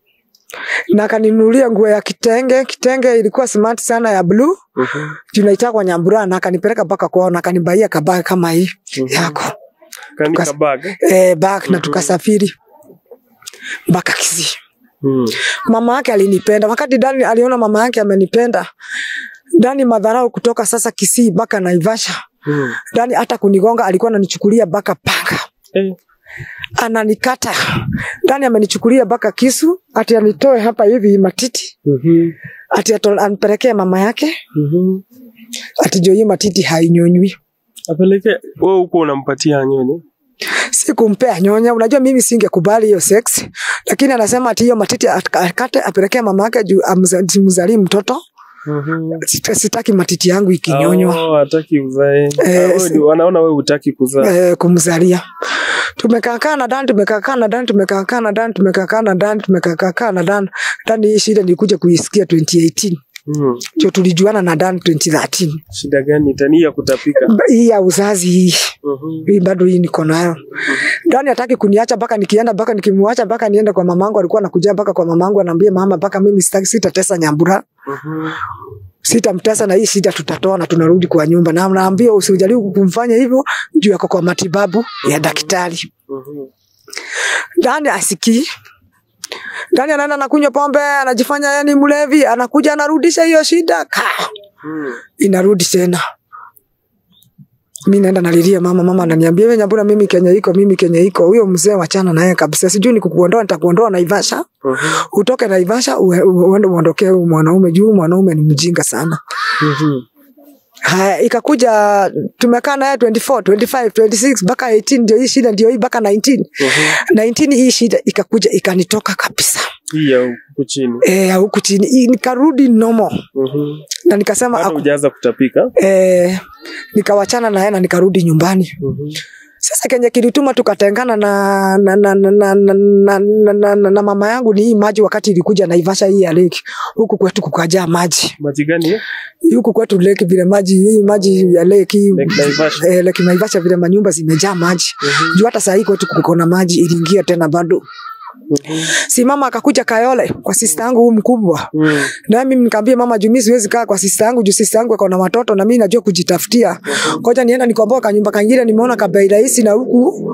na akaninunulia nguo ya kitenge. Kitenge ilikuwa smart sana ya blue, Mhm. tunaitaka nyambura, na akanipeleka mpaka kwao na akanibaia kabag kama hii Mhm. yako Kani Tukas- kabag. eh, bag na Mhm. tukasafiri mpaka Kisii. Mhm. Mama yake alinipenda wakati Dani aliona mama yake amenipenda. Dani madharau kutoka sasa Kisii mpaka Naivasha. Mhm. Dani hata kunigonga alikuwa ananichukulia mpaka panga Eh. ananikata. Dani amenichukulia mpaka kisu ati anitoe hapa hivi matiti Mhm. ati ato- anipelekee mama yake Mhm. ati jo hiyo matiti hainyonywi. Apeleke wewe huko unampatia nyonye. Sikumpea nyonya, unajua mimi singekubali hiyo sex, lakini anasema ati hiyo matiti at- akate apelekee mama yake juu amza- mzalie mtoto. Mhm. Sita- Sitaki matiti yangu ikinyonywa Oh, hataki uzae. Eh, Ah, wewe si- ni- wanaona wewe hutaki kuzaa. eh, kumzalia. Tumekaa na Dan, tumekaa na Dan, tumekaa na Dan, tumekaa na Dan, tumekaa na Dan. Dan hii shida nilikuja kuisikia 2018. Mhm. Ndio tulijuana na Dan 2013. Shida gani tani ya kutapika? Hii ya uzazi hii. Mhm. hii bado hii niko nayo. Dani hataki kuniacha mpaka nikienda mpaka nikimwacha mpaka niende kwa mamangu. Alikuwa anakuja mpaka kwa mamangu, anaambia mama, mpaka mimi sitaki, sitatesa Nyambura, Mhm. sitamtesa na hii shida tutatoa na tunarudi kwa nyumba, na naambia usijaribu kumfanya hivyo juu yako kwa matibabu ya daktari. Mhm. Dani asikii. Dani anaenda anakunywa pombe, anajifanya yani mlevi, anakuja anarudisha hiyo shida ka Mhm. inarudi tena. Mi naenda nalilia mama, mama ananiambia wewe Nyambura, mimi Kenya iko, mimi Kenya iko. Huyo mzee wachana naye kabisa, sijui ni kukuondoa, nitakuondoa Naivasha, Mhm. utoke Naivasha ue- ue- uende uondokee huyu mwanaume juu mwanaume ni mjinga sana. Mhm. Haya, ikakuja tumekaa naye 24, 25, 26 mpaka 18, ndio hii shida, ndio hii mpaka 19. Mhm. 19 hii shida ikakuja ikanitoka kabisa Hii ya huku chini. eh, huku chini Hii nikarudi nomo Mhm. na nikasema Bado aku, hujaanza kutapika. eh, nikawachana naye na nikarudi nyumbani. Mhm. Sasa kenye kilituma tukatengana na na, na, na, na, na, na, na, na, na, na mama yangu ni hii maji, wakati ilikuja Naivasha hii ya lake, huku kwetu kukajaa maji Maji gani? hiyo? huku kwetu lake, vile maji hii maji ya lake hii Lake Naivasha. eh, lake Naivasha, vile manyumba zimejaa maji Mhm. juu hata saa hii kwetu kuko na maji iliingia tena bado. Mhm. Si mama akakuja Kayole kwa sista yangu huyu mkubwa, Mhm. na mimi nikamwambia mama, juu mimi siwezi kaa kwa sista yangu juu sista yangu ako na watoto na mimi najua kujitafutia. Ngoja nienda nikomboa kanyumba kangine, nimeona kabei rahisi na huku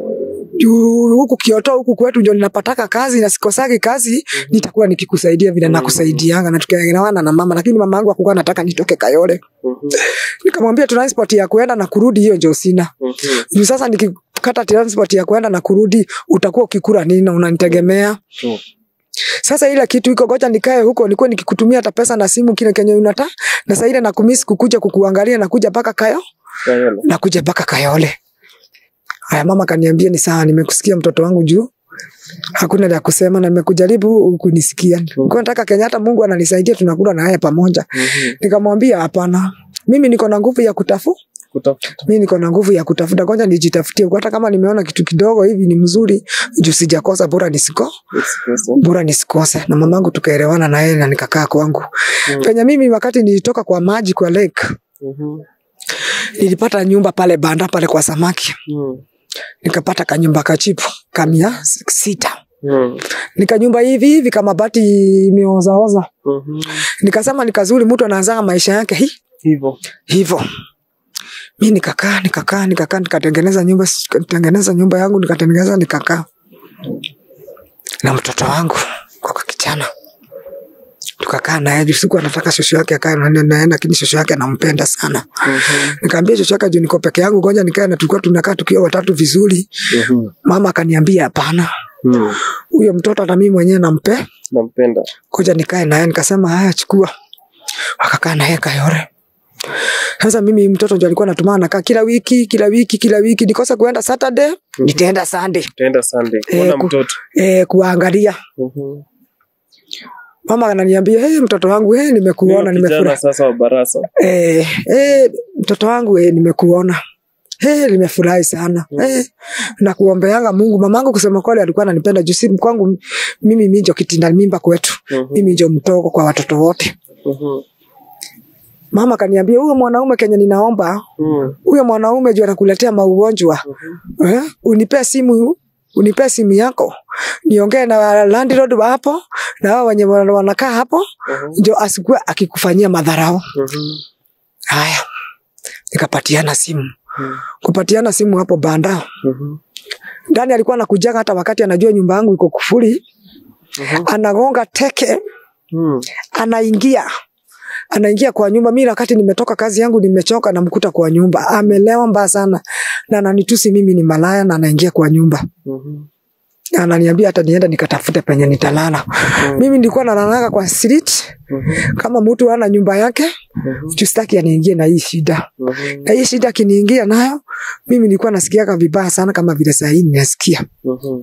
juu huku Kioto huku kwetu ndio ninapataka kazi na sikosagi kazi, nitakuwa nikikusaidia vile nakusaidianga na tukielewana na mama, lakini mama yangu hakuwa anataka nitoke Kayole. Mhm. Nikamwambia transport ya kuenda na kurudi hiyo ndio sina. Mhm. Juu sasa nikikata transport ya kuenda na kurudi utakuwa ukikula nini na unanitegemea. Mhm. Sasa ile kitu iko goja nikae huko nikuwe nikikutumia hata pesa na simu kile kenye unata na sasa ile nakumisi kukuja kukuangalia na kuja mpaka Kayo Kayole. na kuja mpaka Kayole. Haya, mama kaniambia ni sawa, nimekusikia mtoto wangu juu hakuna la kusema na nimekujaribu kunisikia. Kwa nataka Kenyatta, Mungu ananisaidia, tunakula na yeye pamoja. Mhm. Nikamwambia hapana, mimi niko na nguvu ya kutafu Kutafuta. mimi niko na nguvu ya kutafuta, kwanza nijitafutie. Hata kama nimeona kitu kidogo hivi ni mzuri, juu sijakosa, bora nisiko Express. bora nisikose. Na mamangu tukaelewana na yeye na nikakaa kwangu. Mm. Penye mimi wakati nilitoka kwa maji kwa lake, Mhm. nilipata nyumba pale banda pale kwa samaki, Mhm. nikapata kanyumba kachipu kamia sita Mhm. nikanyumba hivi hivi kama bati imeozaoza. Mhm. Nikasema ni kazuri, mtu anaanzanga maisha yake hi Hivyo. hivyo. Mi nikakaa nikakaa nikakaa nikatengeneza nyumba nikatengeneza nyumba yangu nikatengeneza nikakaa na mtoto wangu kwa kijana tukakaa naye juu siku anataka shosho yake akae na naye, lakini shosho yake anampenda sana. Mhm. Nikamwambia shosho yake juu niko peke yangu, ngoja nikae na tulikuwa tunakaa tukiwa watatu vizuri. Mhm. Mama akaniambia hapana, Mhm. huyo mtoto hata mimi mwenyewe nampe, Nampenda. ngoja nikae naye. Nikasema haya, chukua. Wakakaa naye Kayore, Sasa mimi mtoto ndio alikuwa anatumana nakaa kila wiki kila wiki kila wiki, nikosa kuenda Saturday nitaenda Sunday Utaenda Sunday Eh, kuona ku- mtoto. eh, kuangalia. Mhm. Mama ananiambia hey, mtoto wangu hey, nimekuona Huyo kijana nimefurahi. sasa wa Barasa. Eh, eh, mtoto wangu eh, nimekuona Hey, nimefurahi sana Mm. hey, nakuombeanga Mungu. Mamangu kusema kweli alikuwa ananipenda juu si kwangu mimi minjo kitinda mimba kwetu, Mhm. mimi ndio mtogo kwa watoto wote. Mhm. Mama kaniambia huyo mwanaume kenye ninaomba Mhm. huyo mwanaume juu anakuletea maugonjwa eh, unipee simu unipee simu yako niongee na landlord wa hapo na hao wenye wana- wanakaa hapo Mhm. ndio asikuwe akikufanyia madharau. Mhm. Haya, nikapatiana simu. Mhm. Kupatiana simu hapo banda Mhm. ndani, alikuwa anakujaga hata wakati anajua nyumba yangu iko kufuri, Mhm. anagonga teke, Mhm. anaingia anaingia kwa nyumba. Mimi wakati nimetoka kazi yangu nimechoka, namkuta kwa nyumba amelewa mbaya sana, na ananitusi mimi ni malaya, na anaingia kwa nyumba Mhm. ananiambia hata nienda nikatafute penye nitalala. Mimi nilikuwa nalalaga kwa street Mhm. kama mtu ana nyumba yake, Mhm. juu sitaki aniingie na hii shida. Mhm. Na hii shida akiniingia nayo, mimi nilikuwa nasikiaga vibaya sana kama vile saa hii ninasikia. Mhm.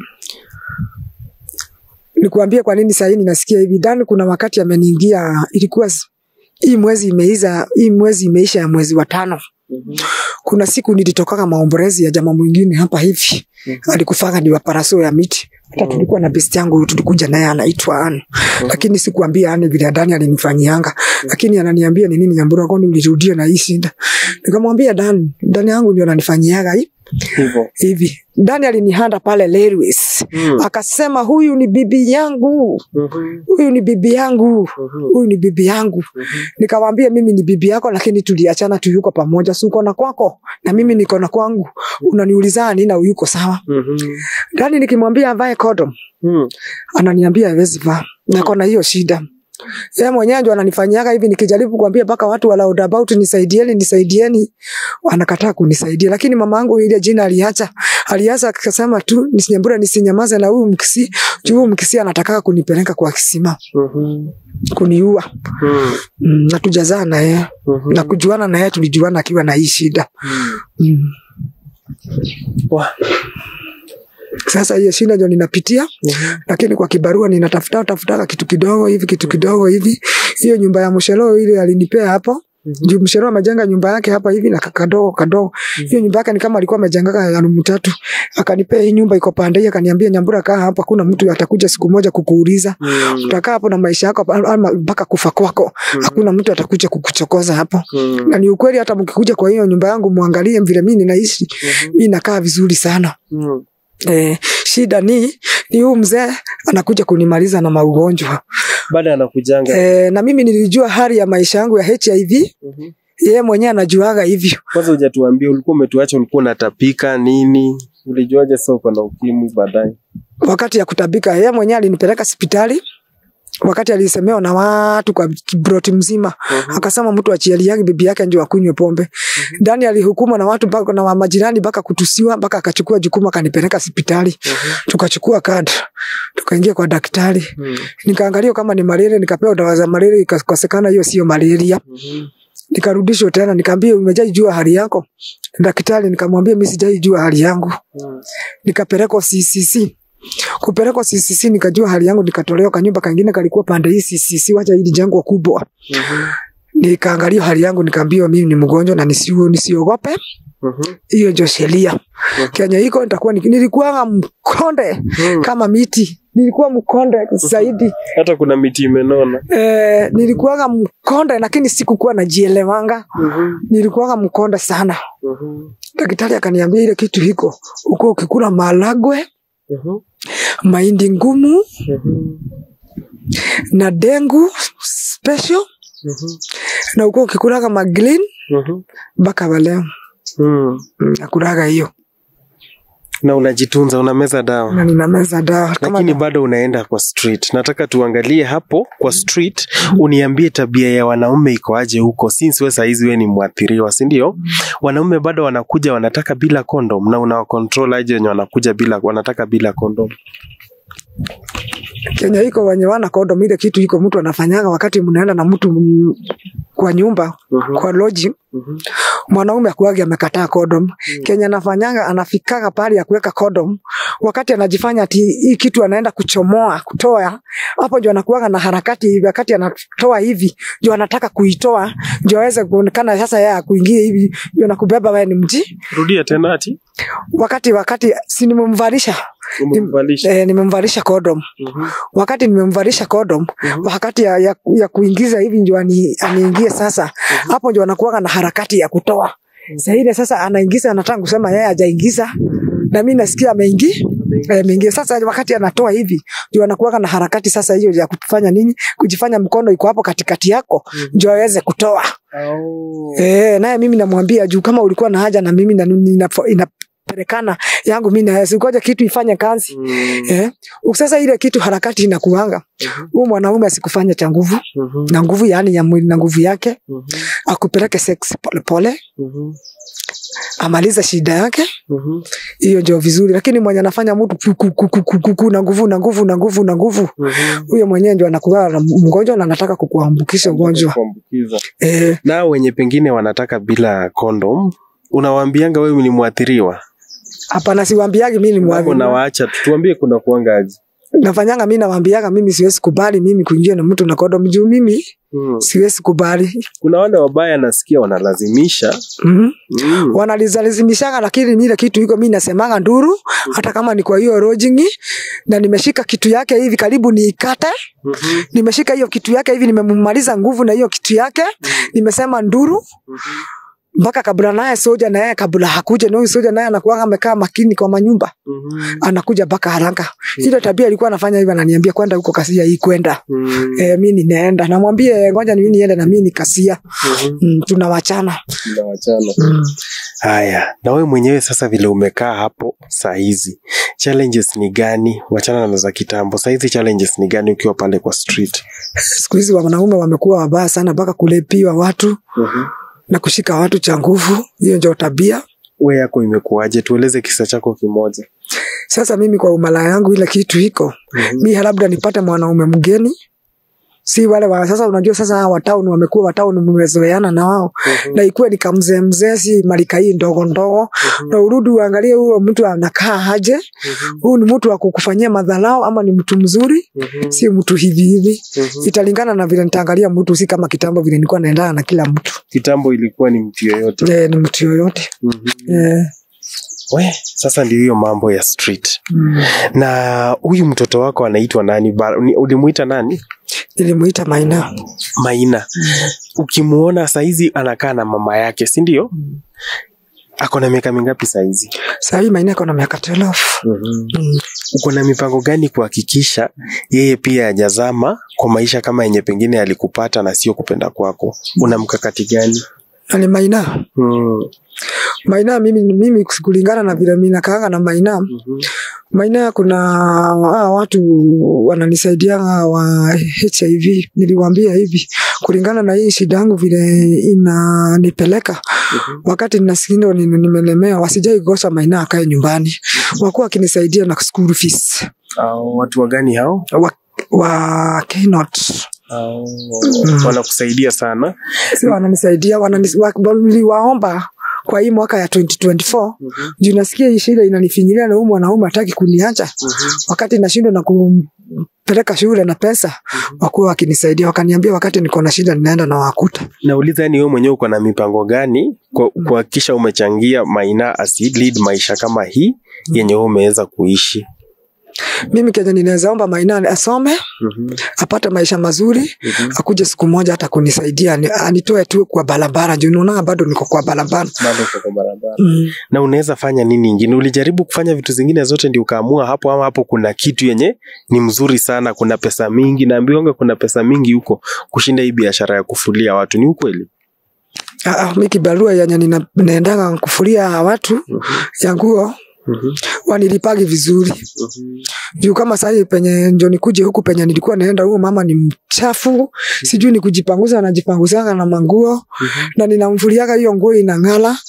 Nikuambie kwa nini saa hii ninasikia hivi. Dani kuna wakati ameniingia, ilikuwa s- hii mwezi imeiza, hii mwezi imeisha ya mwezi wa tano. Mhm. Kuna siku nilitokaga maombolezi ya jamaa mwingine hapa hivi, Mhm. alikufaga ni wa paraso ya miti. Hata Mm. tulikuwa na besti yangu tulikuja naye anaitwa Anne. Lakini sikuambia Anne vile Dani alinifanyianga. Lakini ananiambia ni nini Nyambura kwani ulirudia na hii shida. Nikamwambia Dani, Dani yangu ndio ananifanyiaga hii Hivyo. hivi. Dani alinihanda pale Lerwis. Mhm. Akasema huyu ni bibi yangu. Mhm. Huyu ni bibi yangu. Mhm. Huyu ni bibi yangu. Mhm. Nikamwambia mimi ni bibi yako, lakini tuliachana tu, yuko pamoja, si uko na kwako na mimi niko na kwangu. Unaniuliza nini na yuko sawa? Mhm. Dani nikimwambia avae condom, Mhm. ananiambia hawezi vaa, nako na hiyo shida. Yeye mwenyewe ndio ananifanyiaga hivi, nikijaribu kuambia mpaka watu wa roundabout nisaidieni, nisaidieni, wanakataa kunisaidia. Lakini mama yangu ile jina aliacha, aliacha akasema tu nisinyambura, nisinyamaze na huyu mkisi, juu huyu mkisi anataka kunipeleka kwa kisima, Mhm. kuniua. Mhm. Mm, na tujazaa na yeye Mhm. na kujuana na yeye, tulijuana akiwa na hii shida Mhm. mm. Wah. Sasa hiyo shida ndio ninapitia, Mhm. lakini kwa kibarua ninatafuta tafutaka kitu kidogo hivi kitu kidogo hivi. Hiyo nyumba ya mshelo ile alinipea hapo Mhm. juu mshelo amejenga nyumba yake hapa hivi na kadogo kadogo. Hiyo nyumba yake ni kama alikuwa amejenga ya room tatu, akanipea hii nyumba iko pande hii, akaniambia Nyambura, kaa hapa, kuna mtu atakuja siku moja kukuuliza Mhm. utakaa hapo na maisha yako ama mpaka kufa kwako, hakuna mtu atakuja kukuchokoza hapo. Mhm. Na ni ukweli, hata mkikuja kwa hiyo nyumba yangu muangalie vile mimi ninaishi, Mhm. mimi nakaa vizuri sana. Mhm. Eh, shida ni ni huyu mzee anakuja kunimaliza na maugonjwa Baada anakujanga. eh, na mimi nilijua hali ya maisha yangu ya HIV, Mhm. yeye mwenyewe anajuaga hivyo. Kwanza hujatuambia ulikuwa umetuacha ulikuwa unatapika nini? Ulijuaje sasa uko na ukimwi baadaye? Wakati ya kutabika, yeye mwenyewe alinipeleka hospitali wakati alisemewa na watu kwa kibroti mzima, Mhm. akasema mtu achialiage bibi yake ndio akunywe pombe. Ndani alihukumwa na watu mpaka na majirani mpaka kutusiwa mpaka akachukua jukumu akanipeleka hospitali. Mhm. Tukachukua kadi tukaingia kwa daktari, Mhm. nikaangalia kama ni malaria, nikapewa dawa za malaria, ikakosekana hiyo sio malaria. Mhm. Nikarudishwa tena, nikaambia umejaijua hali yako daktari? Nikamwambia mimi sijaijua hali yangu. Mhm. Nikapelekwa CCC, kupelekwa CCC nikajua hali yangu, nikatolewa kanyumba kangine kalikuwa pande hii CCC, wacha hili jengo kubwa. Mhm. Nikaangalia hali yangu, nikaambiwa mimi ni mgonjwa na nisio nisiogope, Mhm. hiyo ndio sheria Kenya iko nitakuwa ni- nilikuwa mkonde Mhm. kama miti, nilikuwa mkonde zaidi Hata kuna miti imenona. eh, nilikuwa mkonde lakini sikukuwa najielewanga, Mhm. nilikuwa mkonde sana. Mhm. Daktari akaniambia ile kitu hiko uko ukikula malagwe, Mhm. mahindi ngumu Mhm. na dengu special Mhm. na uko ukikulaga maglin Mhm. mpaka waleo Mhm. Mm, nakulaga hiyo Na unajitunza, unameza dawa. na ninameza dawa kama lakini bado unaenda kwa street. Nataka tuangalie hapo kwa street, uniambie tabia ya wanaume iko aje huko, since wewe saizi wewe ni mwathiriwa, si ndio? Wanaume bado wanakuja wanataka bila condom, na unawa control aje wenye wanakuja bila wanataka bila condom? Kenya iko wenye wana kodom, ile kitu iko mtu anafanyaga wakati mnaenda na mtu mm, kwa nyumba Mhm. kwa lodging Mhm. mwanaume akuagi amekataa condom Kenya anafanyanga anafikaga pahali ya kuweka condom wakati anajifanya ati hii kitu anaenda kuchomoa kutoa hapo ndio anakuaga na harakati wakati anatoa hivi ndio anataka kuitoa ndio aweze kuonekana sasa yeye akuingie hivi ndio nakubeba wewe ni mji rudia tena ati wakati wakati si nimemvalisha umemvalisha eh, nimemvalisha condom Mhm. wakati nimemvalisha condom Mhm. wakati ya, ya, ya kuingiza hivi ndio ani, aniingie sasa hapo ndio anakuwaga na harakati ya kutoa saa ile sasa anaingiza anataka kusema yeye hajaingiza na mimi nasikia ameingi eh, ameingia sasa wakati anatoa hivi ndio anakuwaga na harakati sasa hiyo ya kufanya nini kujifanya mkono iko hapo katikati yako ndio aweze kutoa Au. eh, naye mimi namwambia juu kama ulikuwa na haja na mimi na inapelekana inapelekana yangu mimi na sikoja kitu ifanye kazi Mm. Eh, sasa ile kitu harakati inakuanga huyu mwanaume asikufanya cha nguvu Mhm. na nguvu yani ya mwili na nguvu yake Mhm. akupeleke sex polepole Mhm. amalize shida yake Mhm. hiyo ndio vizuri lakini mwenye anafanya mtu ku- ku- ku- ku- ku- ku- na nguvu na nguvu na nguvu na nguvu Mhm. huyo mwenyewe ndio anakuwa na mgonjwa na anataka kukuambukisha ugonjwa Kuambukiza. eh, na wenye pengine wanataka bila kondom unawaambianga wewe ni mwathiriwa hapana siwambiagi mimi ni Mambo mwadhiri nawaacha tu tuambie kuna kuanga aje nafanyanga mimi nawambiaga mimi siwezi kubali mimi kuingia na mtu na kodom juu mimi mm. siwezi kubali kuna wale wabaya nasikia wanalazimisha mm mm. wanalizalizimishanga lakini ile kitu iko mi nasemanga nduru hata kama ni kwa hiyo rojingi na nimeshika kitu yake hivi karibu niikate Mhm. nimeshika hiyo kitu yake hivi nimemmaliza nguvu na hiyo kitu yake nimesema nduru mpaka kabla naye soja na yeye kabla hakuja na huyu soja naye anakuwa amekaa makini kwa manyumba Mhm. anakuja mpaka haraka ile tabia alikuwa anafanya hivyo ananiambia kwenda huko kasia hii kwenda Mm. e, mi ninaenda namwambie ngoja ni mimi niende na mimi ni kasia Mhm. mm, tunawachana Mnawachana. mm. haya na wewe mwenyewe sasa vile umekaa hapo saa hizi challenges ni gani wachana na za kitambo saa hizi challenges ni gani ukiwa pale kwa street siku hizi wanaume wamekuwa wabaya sana mpaka kulepiwa watu Mhm. na kushika watu cha nguvu. Hiyo ndio tabia. we yako imekuwaje tueleze kisa chako kimoja Sasa mimi kwa umalaya yangu ile kitu iko Mhm. mi labda nipate mwanaume mgeni si wale wa sasa. Unajua sasa hawa watauni wamekuwa watauni, mmezoeana na wao Mhm. na ikuwe ni kamzee mzee, si marika hii ndogo ndogo, na urudi uangalie huyo mtu anakaa aje, Mhm. huyu ni mtu wa kukufanyia madharau ama ni mtu mzuri, Mhm. si mtu hivi hivi. Mhm. Italingana na vile nitaangalia mtu, si kama kitambo vile nilikuwa naendana na kila mtu. kitambo ilikuwa ni mtu yoyote Eh, ni mtu yoyote Mhm. eh. we sasa ndio hiyo mambo ya street mm. na huyu mtoto wako anaitwa nani Ba- ni- ulimuita nani Nilimuita Maina. maina ukimuona saizi anakaa na mama yake si ndio ako na miaka mingapi saizi Saa hii Maina ako na miaka 12. Mm. uko na mipango gani kuhakikisha yeye pia ajazama kwa maisha kama yenye pengine alikupata na sio kupenda kwako una mkakati gani Na ni Maina. mm. Maina mimi, mimi kulingana na vile mimi nakaanga na Maina. Mhm. Maina kuna hawa watu wananisaidianga wa HIV. Niliwaambia hivi kulingana na hii shida yangu vile inanipeleka Mhm. wakati ninasikia ni- nimelemewa, wasijai kosa Maina akae nyumbani, wakuwa wakinisaidia na school fees Au watu wagani hao wa, wa Keynote. Au Mm. wanakusaidia sana si wananisaidia wananis- wa- niliwaomba kwa hii mwaka ya 2024 Mhm. juu nasikia hii shida inanifinyilia na huyu mwanaume hataki kuniacha Mhm. wakati nashindwa na kumpeleka shule na pesa wakuwa wakinisaidia wakaniambia wakati niko na shida ninaenda na wakuta nauliza yani wewe mwenyewe uko na mipango gani kwa- kuhakikisha umechangia maina asi lead maisha kama hii yenye wewe umeweza kuishi mimi kenye ninaweza omba Maina asome Mhm. apate maisha mazuri Mhm. akuje siku moja hata kunisaidia ani- anitoe tu kwa barabara juu naona bado niko kwa barabara bado uko kwa barabara mm. na unaweza fanya nini ingine ulijaribu kufanya vitu zingine zote ndio ukaamua hapo ama hapo kuna kitu yenye ni mzuri sana kuna pesa mingi naambiwanga kuna pesa mingi huko kushinda hii biashara ya kufulia watu ni ukweli Ah, ah, mi kibarua yenye nina- naendanga kufulia watu Mhm. ya nguo Mhm. wanilipagi vizuri Mhm. juu kama sahii penye njo nikuje huku penye nilikuwa naenda, huyo mama ni mchafu, sijui ni kujipanguza, anajipanguzanga na manguo Mhm. na ninamfuliaga hiyo nguo inang'ala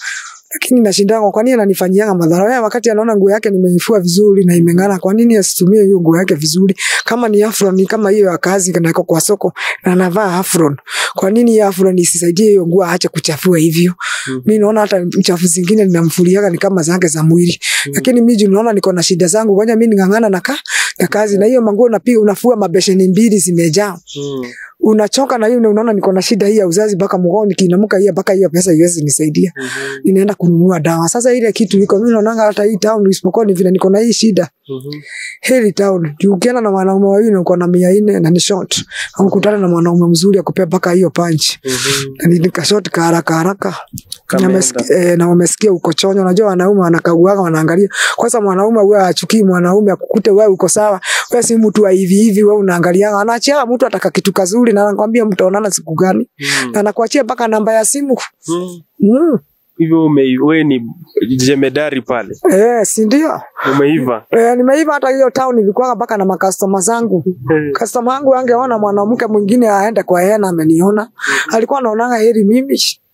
lakini nashindanga kwa nini ananifanyianga madhara Wewe wakati anaona nguo yake nimeifua vizuri na imeng'ara kwa nini asitumie hiyo nguo yake vizuri kama ni afron ni kama hiyo ya kazi na iko kwa soko na anavaa afron kwa nini hiyo afron isisaidie hiyo nguo aache kuchafua hivyo Mhm. mi naona hata uchafu zingine ninamfuliaga ni kama zake za mwili lakini mi juu naona niko na shida zangu ngoja mi ning'ang'ana na, ka, na kazi na hiyo manguo unapiga unafua mabesheni mbili zimejaa Mm. unachoka na hiyo na unaona niko na shida hii ya uzazi mpaka mgoo nikiinamuka hiyo mpaka hiyo pesa iwezi nisaidia Mhm. ninaenda kununua dawa sasa ile kitu iko mimi naonanga hata hii town isipokuwa ni vile niko na hii shida Mhm. heri town juu ukienda na wanaume wawili na uko na mia nne na ni short aukutana na mwanaume mzuri akupea mpaka hiyo punch Mhm. na ni- nikashort ka haraka haraka Kameenda. na, mesiki- eh, na wamesikia uko chonyo unajua wanaume wanakaguaga wanaangalia kwanza mwanaume huwa achukii mwanaume akukute wewe uko sawa wewe si mtu wa hivi hivi wewe unaangalia anaachia mtu ataka kitu kazuri na anakwambia mtaonana siku gani Mm. na anakuachia mpaka namba ya simu Mm. mm. hivyo ume- we ni jemedari pale eh, si ndio umeiva eh, nimeiva hata hiyo town ilikuwa mpaka na makastoma zangu Eh. kastoma wangu angeona mwanamke mwingine aende kwa yeye na ameniona alikuwa anaonanga heri mimi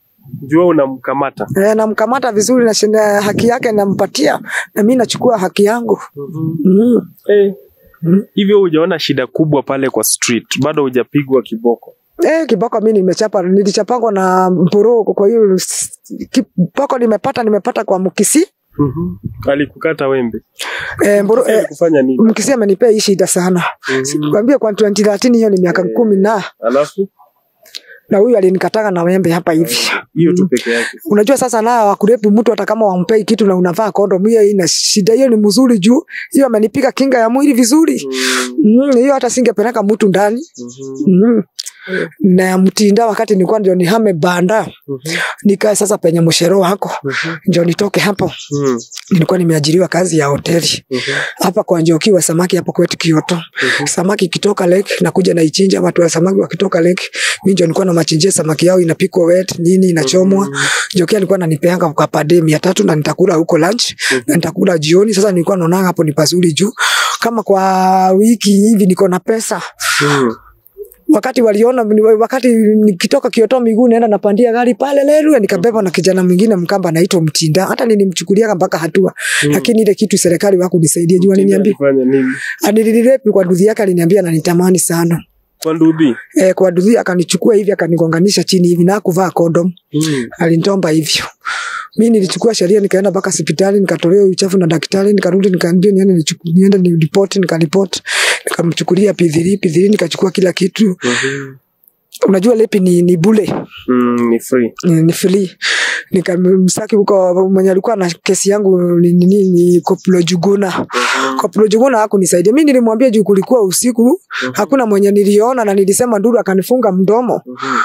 jua unamkamata eh, namkamata vizuri na shinda haki yake nampatia na mi nachukua haki yangu mm. Eh. Mm. hivyo hujaona shida kubwa pale kwa street bado hujapigwa kiboko Eh, kiboko mi nimechapa nilichapangwa na mporoko kwa hiyo s- kiboko nimepata nimepata kwa mkisi Mhm. alikukata wembe eh, mboro, eh, alikufanya nini mkisi amenipea hii shida sana Mhm. kwambia kwa 2013 hiyo ni miaka kumi na alafu na huyu alinikataga na wembe hapa hivi hiyo tu peke yake unajua sasa na wakurepu mtu hata kama wampei kitu na unavaa kondom hiyo ina shida hiyo ni mzuri juu hiyo amenipiga kinga ya mwili vizuri Mm. mm, hiyo hata singepeleka mtu ndani Mhm. mm. na ya mtinda wakati nilikuwa ndio nihame banda Mhm. nikae sasa penye mshero wako Mhm. ndio nitoke hapo Mhm. nilikuwa nimeajiriwa kazi ya hoteli Mhm. hapa kwa Njoki wa samaki hapo kwetu Kioto. Mhm. Samaki ikitoka lake nakuja naichinja, watu wa samaki wakitoka lake, mimi ndio nilikuwa namachinjia samaki yao, inapikwa wet nini, inachomwa. Njoki alikuwa ananipeanga kwa pade mia tatu na nitakula huko lunch na nitakula jioni. Sasa nilikuwa naona hapo ni pazuri juu kama kwa wiki hivi niko na pesa Mhm. wakati waliona wakati nikitoka Kioto miguu naenda napandia gari pale Lerwe nikabeba na kijana mwingine Mkamba anaitwa Mtinda, hata nilimchukulia mpaka hatua Mm. lakini ile kitu serikali wakunisaidia juu aliniambia Alifanya nini anilirepi kwa nduthi yake, aliniambia ananitamani sana kwa ndubi e, kwa nduthi akanichukua hivi akanigonganisha chini hivi na kuvaa kondom, Mhm. alinitomba hivyo. Mi nilichukua sheria nikaenda mpaka hospitali nikatolewa uchafu na daktari, nikarudi nikaambia niende nichuku- niende niripoti, nikaripoti nikamchukulia P3 P3 nikachukua kila kitu. Mhm. Unajua lepi ni, ni bule Mm, ni free ni, ni free nikamsaki huko mwenye alikuwa na kesi yangu ni, ni, ni, ni Koplo Juguna Koplo Juguna hakunisaidia mimi nilimwambia juu kulikuwa usiku hakuna mwenye niliona na nilisema nduru akanifunga mdomo Mhm.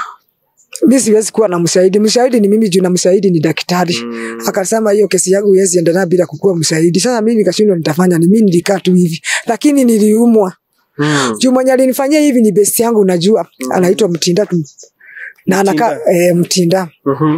mi siwezi kuwa na mshahidi mshahidi ni mimi juu na mshahidi ni daktari Mm. akasema hiyo kesi yangu iwezi endelea bila kukuwa mshahidi sasa mi nikashindwa nitafanya ni mi nilikaa tu hivi lakini niliumwa Mm. juu mwenye alinifanyia hivi ni besti yangu unajua anaitwa mtinda tu na anakaa eh, mtinda Mhm.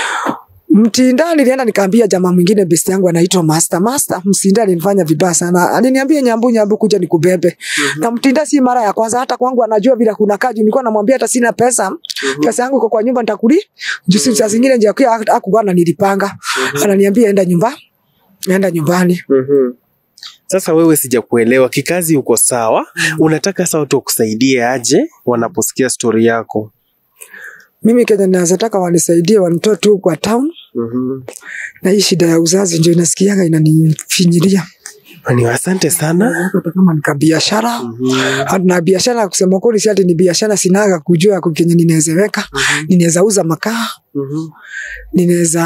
Mtinda nilienda nikaambia jamaa mwingine best yangu anaitwa Master. Master, Mtinda alinifanya vibaya sana. Aliniambia nyambu nyambu kuja nikubebe. Na Mtinda si mara ya kwanza hata kwangu anajua vile kuna kaji. Nilikuwa namwambia hata sina pesa. Pesa yangu iko kwa nyumba nitakuli. Juzi saa zingine nje kwa hakuwa ananilipanga. Ananiambia enda nyumba. Enda nyumbani. Mhm. Sasa wewe sijakuelewa, kikazi uko sawa, unataka sasa watu wakusaidie aje wanaposikia stori yako? Mimi Kenya naweza taka wanisaidie wanitoe tu kwa town Mhm. na hii shida ya uzazi ndio inasikianga inanifinyilia. Ni asante sana. Hata kama nika biashara Mhm. na biashara kusema kweli si ati ni biashara sinaga kujua kenye ninaweza weka Mhm. ninaweza uza makaa Mhm. ninaweza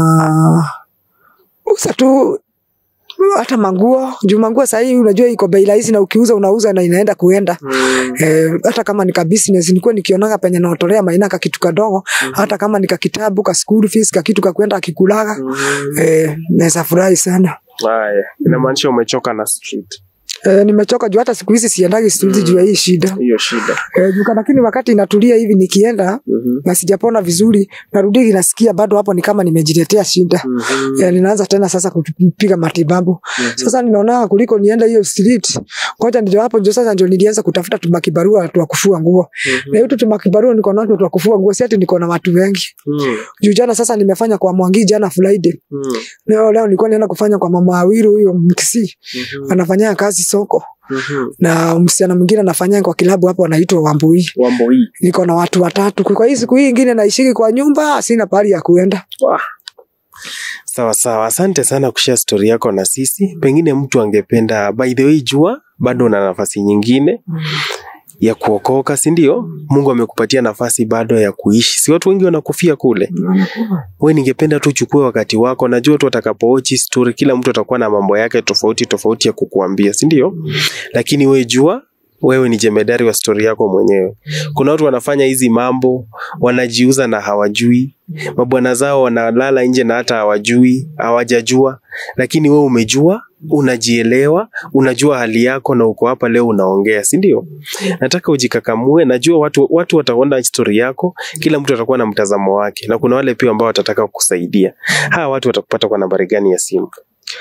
uza tu hata manguo juu manguo sahii unajua iko bei rahisi na ukiuza unauza na inaenda kuenda Mhm. Eh, hata kama nika business nilikuwa nikionaga penye naotolea maina ka kitu kadogo hata kama nika kitabu ka school fees ka kitu ka kwenda akikulaga Mhm. eh, naweza furahi sana Haya, inamaanisha umechoka na street. Eh, nimechoka juu hata siku hizi siendagi studizi juu ya hii shida. hiyo shida Eh, juu lakini wakati inatulia hivi nikienda Mhm. na sijapona vizuri narudi nasikia bado hapo ni kama nimejiletea shida. Mhm. Eh, ninaanza tena sasa kupiga matibabu. Sasa ninaona kuliko nienda hiyo street, ngoja ndio hapo ndio sasa ndio nilianza kutafuta tumakibarua watu wa kufua nguo. Mhm. Na hiyo tumakibarua niko na watu wa kufua nguo, si ati niko na watu wengi. Mhm. Juu jana sasa nimefanya kwa Mwangi jana Friday. Mhm. Leo leo nilikuwa naenda kufanya kwa mama Awiru huyo Mkisi. Mhm. Anafanya kazi soko. Mhm. Na msichana mwingine anafanya kwa kilabu hapo anaitwa Wambui. wambo hii Niko na watu watatu. Kwa hii siku hii ingine naishiki kwa nyumba, sina pahali ya kuenda. Wah. sawa sawa asante sana kushare story yako na sisi pengine mtu angependa by the way jua bado una nafasi nyingine ya kuokoka si ndio mungu amekupatia nafasi bado ya kuishi si watu wengi wanakufia kule we ningependa tu uchukue wakati wako najua tu watakapoochi story kila mtu atakuwa na mambo yake tofauti tofauti ya kukuambia si ndio lakini we jua wewe ni jemedari wa stori yako mwenyewe kuna watu wanafanya hizi mambo wanajiuza na hawajui mabwana zao wanalala nje na hata hawajui hawajajua lakini wewe umejua unajielewa unajua hali yako na uko hapa leo unaongea si ndio nataka ujikakamue najua watu, watu wataona stori yako kila mtu atakuwa na mtazamo wake na kuna wale pia ambao watataka kukusaidia hawa watu watakupata kwa nambari gani ya simu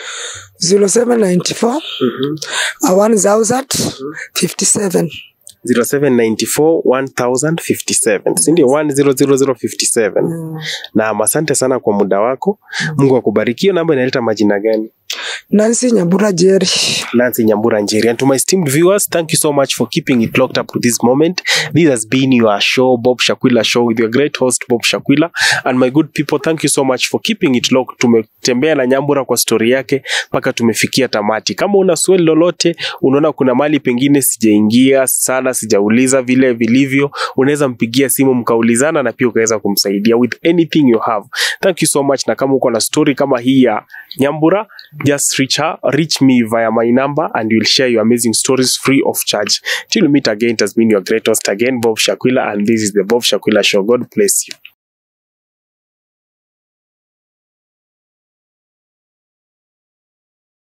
0794 1000 57 0794 1057 si ndio 100057 na asante sana kwa muda wako mungu akubariki hiyo namba inaleta majina gani Nancy Nyambura Jerry. Nancy Nyambura Njeri. And to my esteemed viewers, thank you so much for keeping it locked up to this moment. This has been your show, Bob Shakwila Show, with your great host, Bob Shakwila. And my good people, thank you so much for keeping it locked. Tumetembea na Nyambura kwa story yake mpaka tumefikia tamati. Kama una swali lolote, unaona kuna mali pengine sijaingia sana, sijauliza vile vilivyo, unaweza mpigia simu mkaulizana na pia ukaweza kumsaidia with anything you have. Thank you so much. Na kama uko na story kama hii ya Nyambura, just reach her, reach me via my number and we'll share your amazing stories free of charge. Till we meet again, it has been your great host again, Bob Shakwila, and this is the Bob Shakwila Show. God bless you.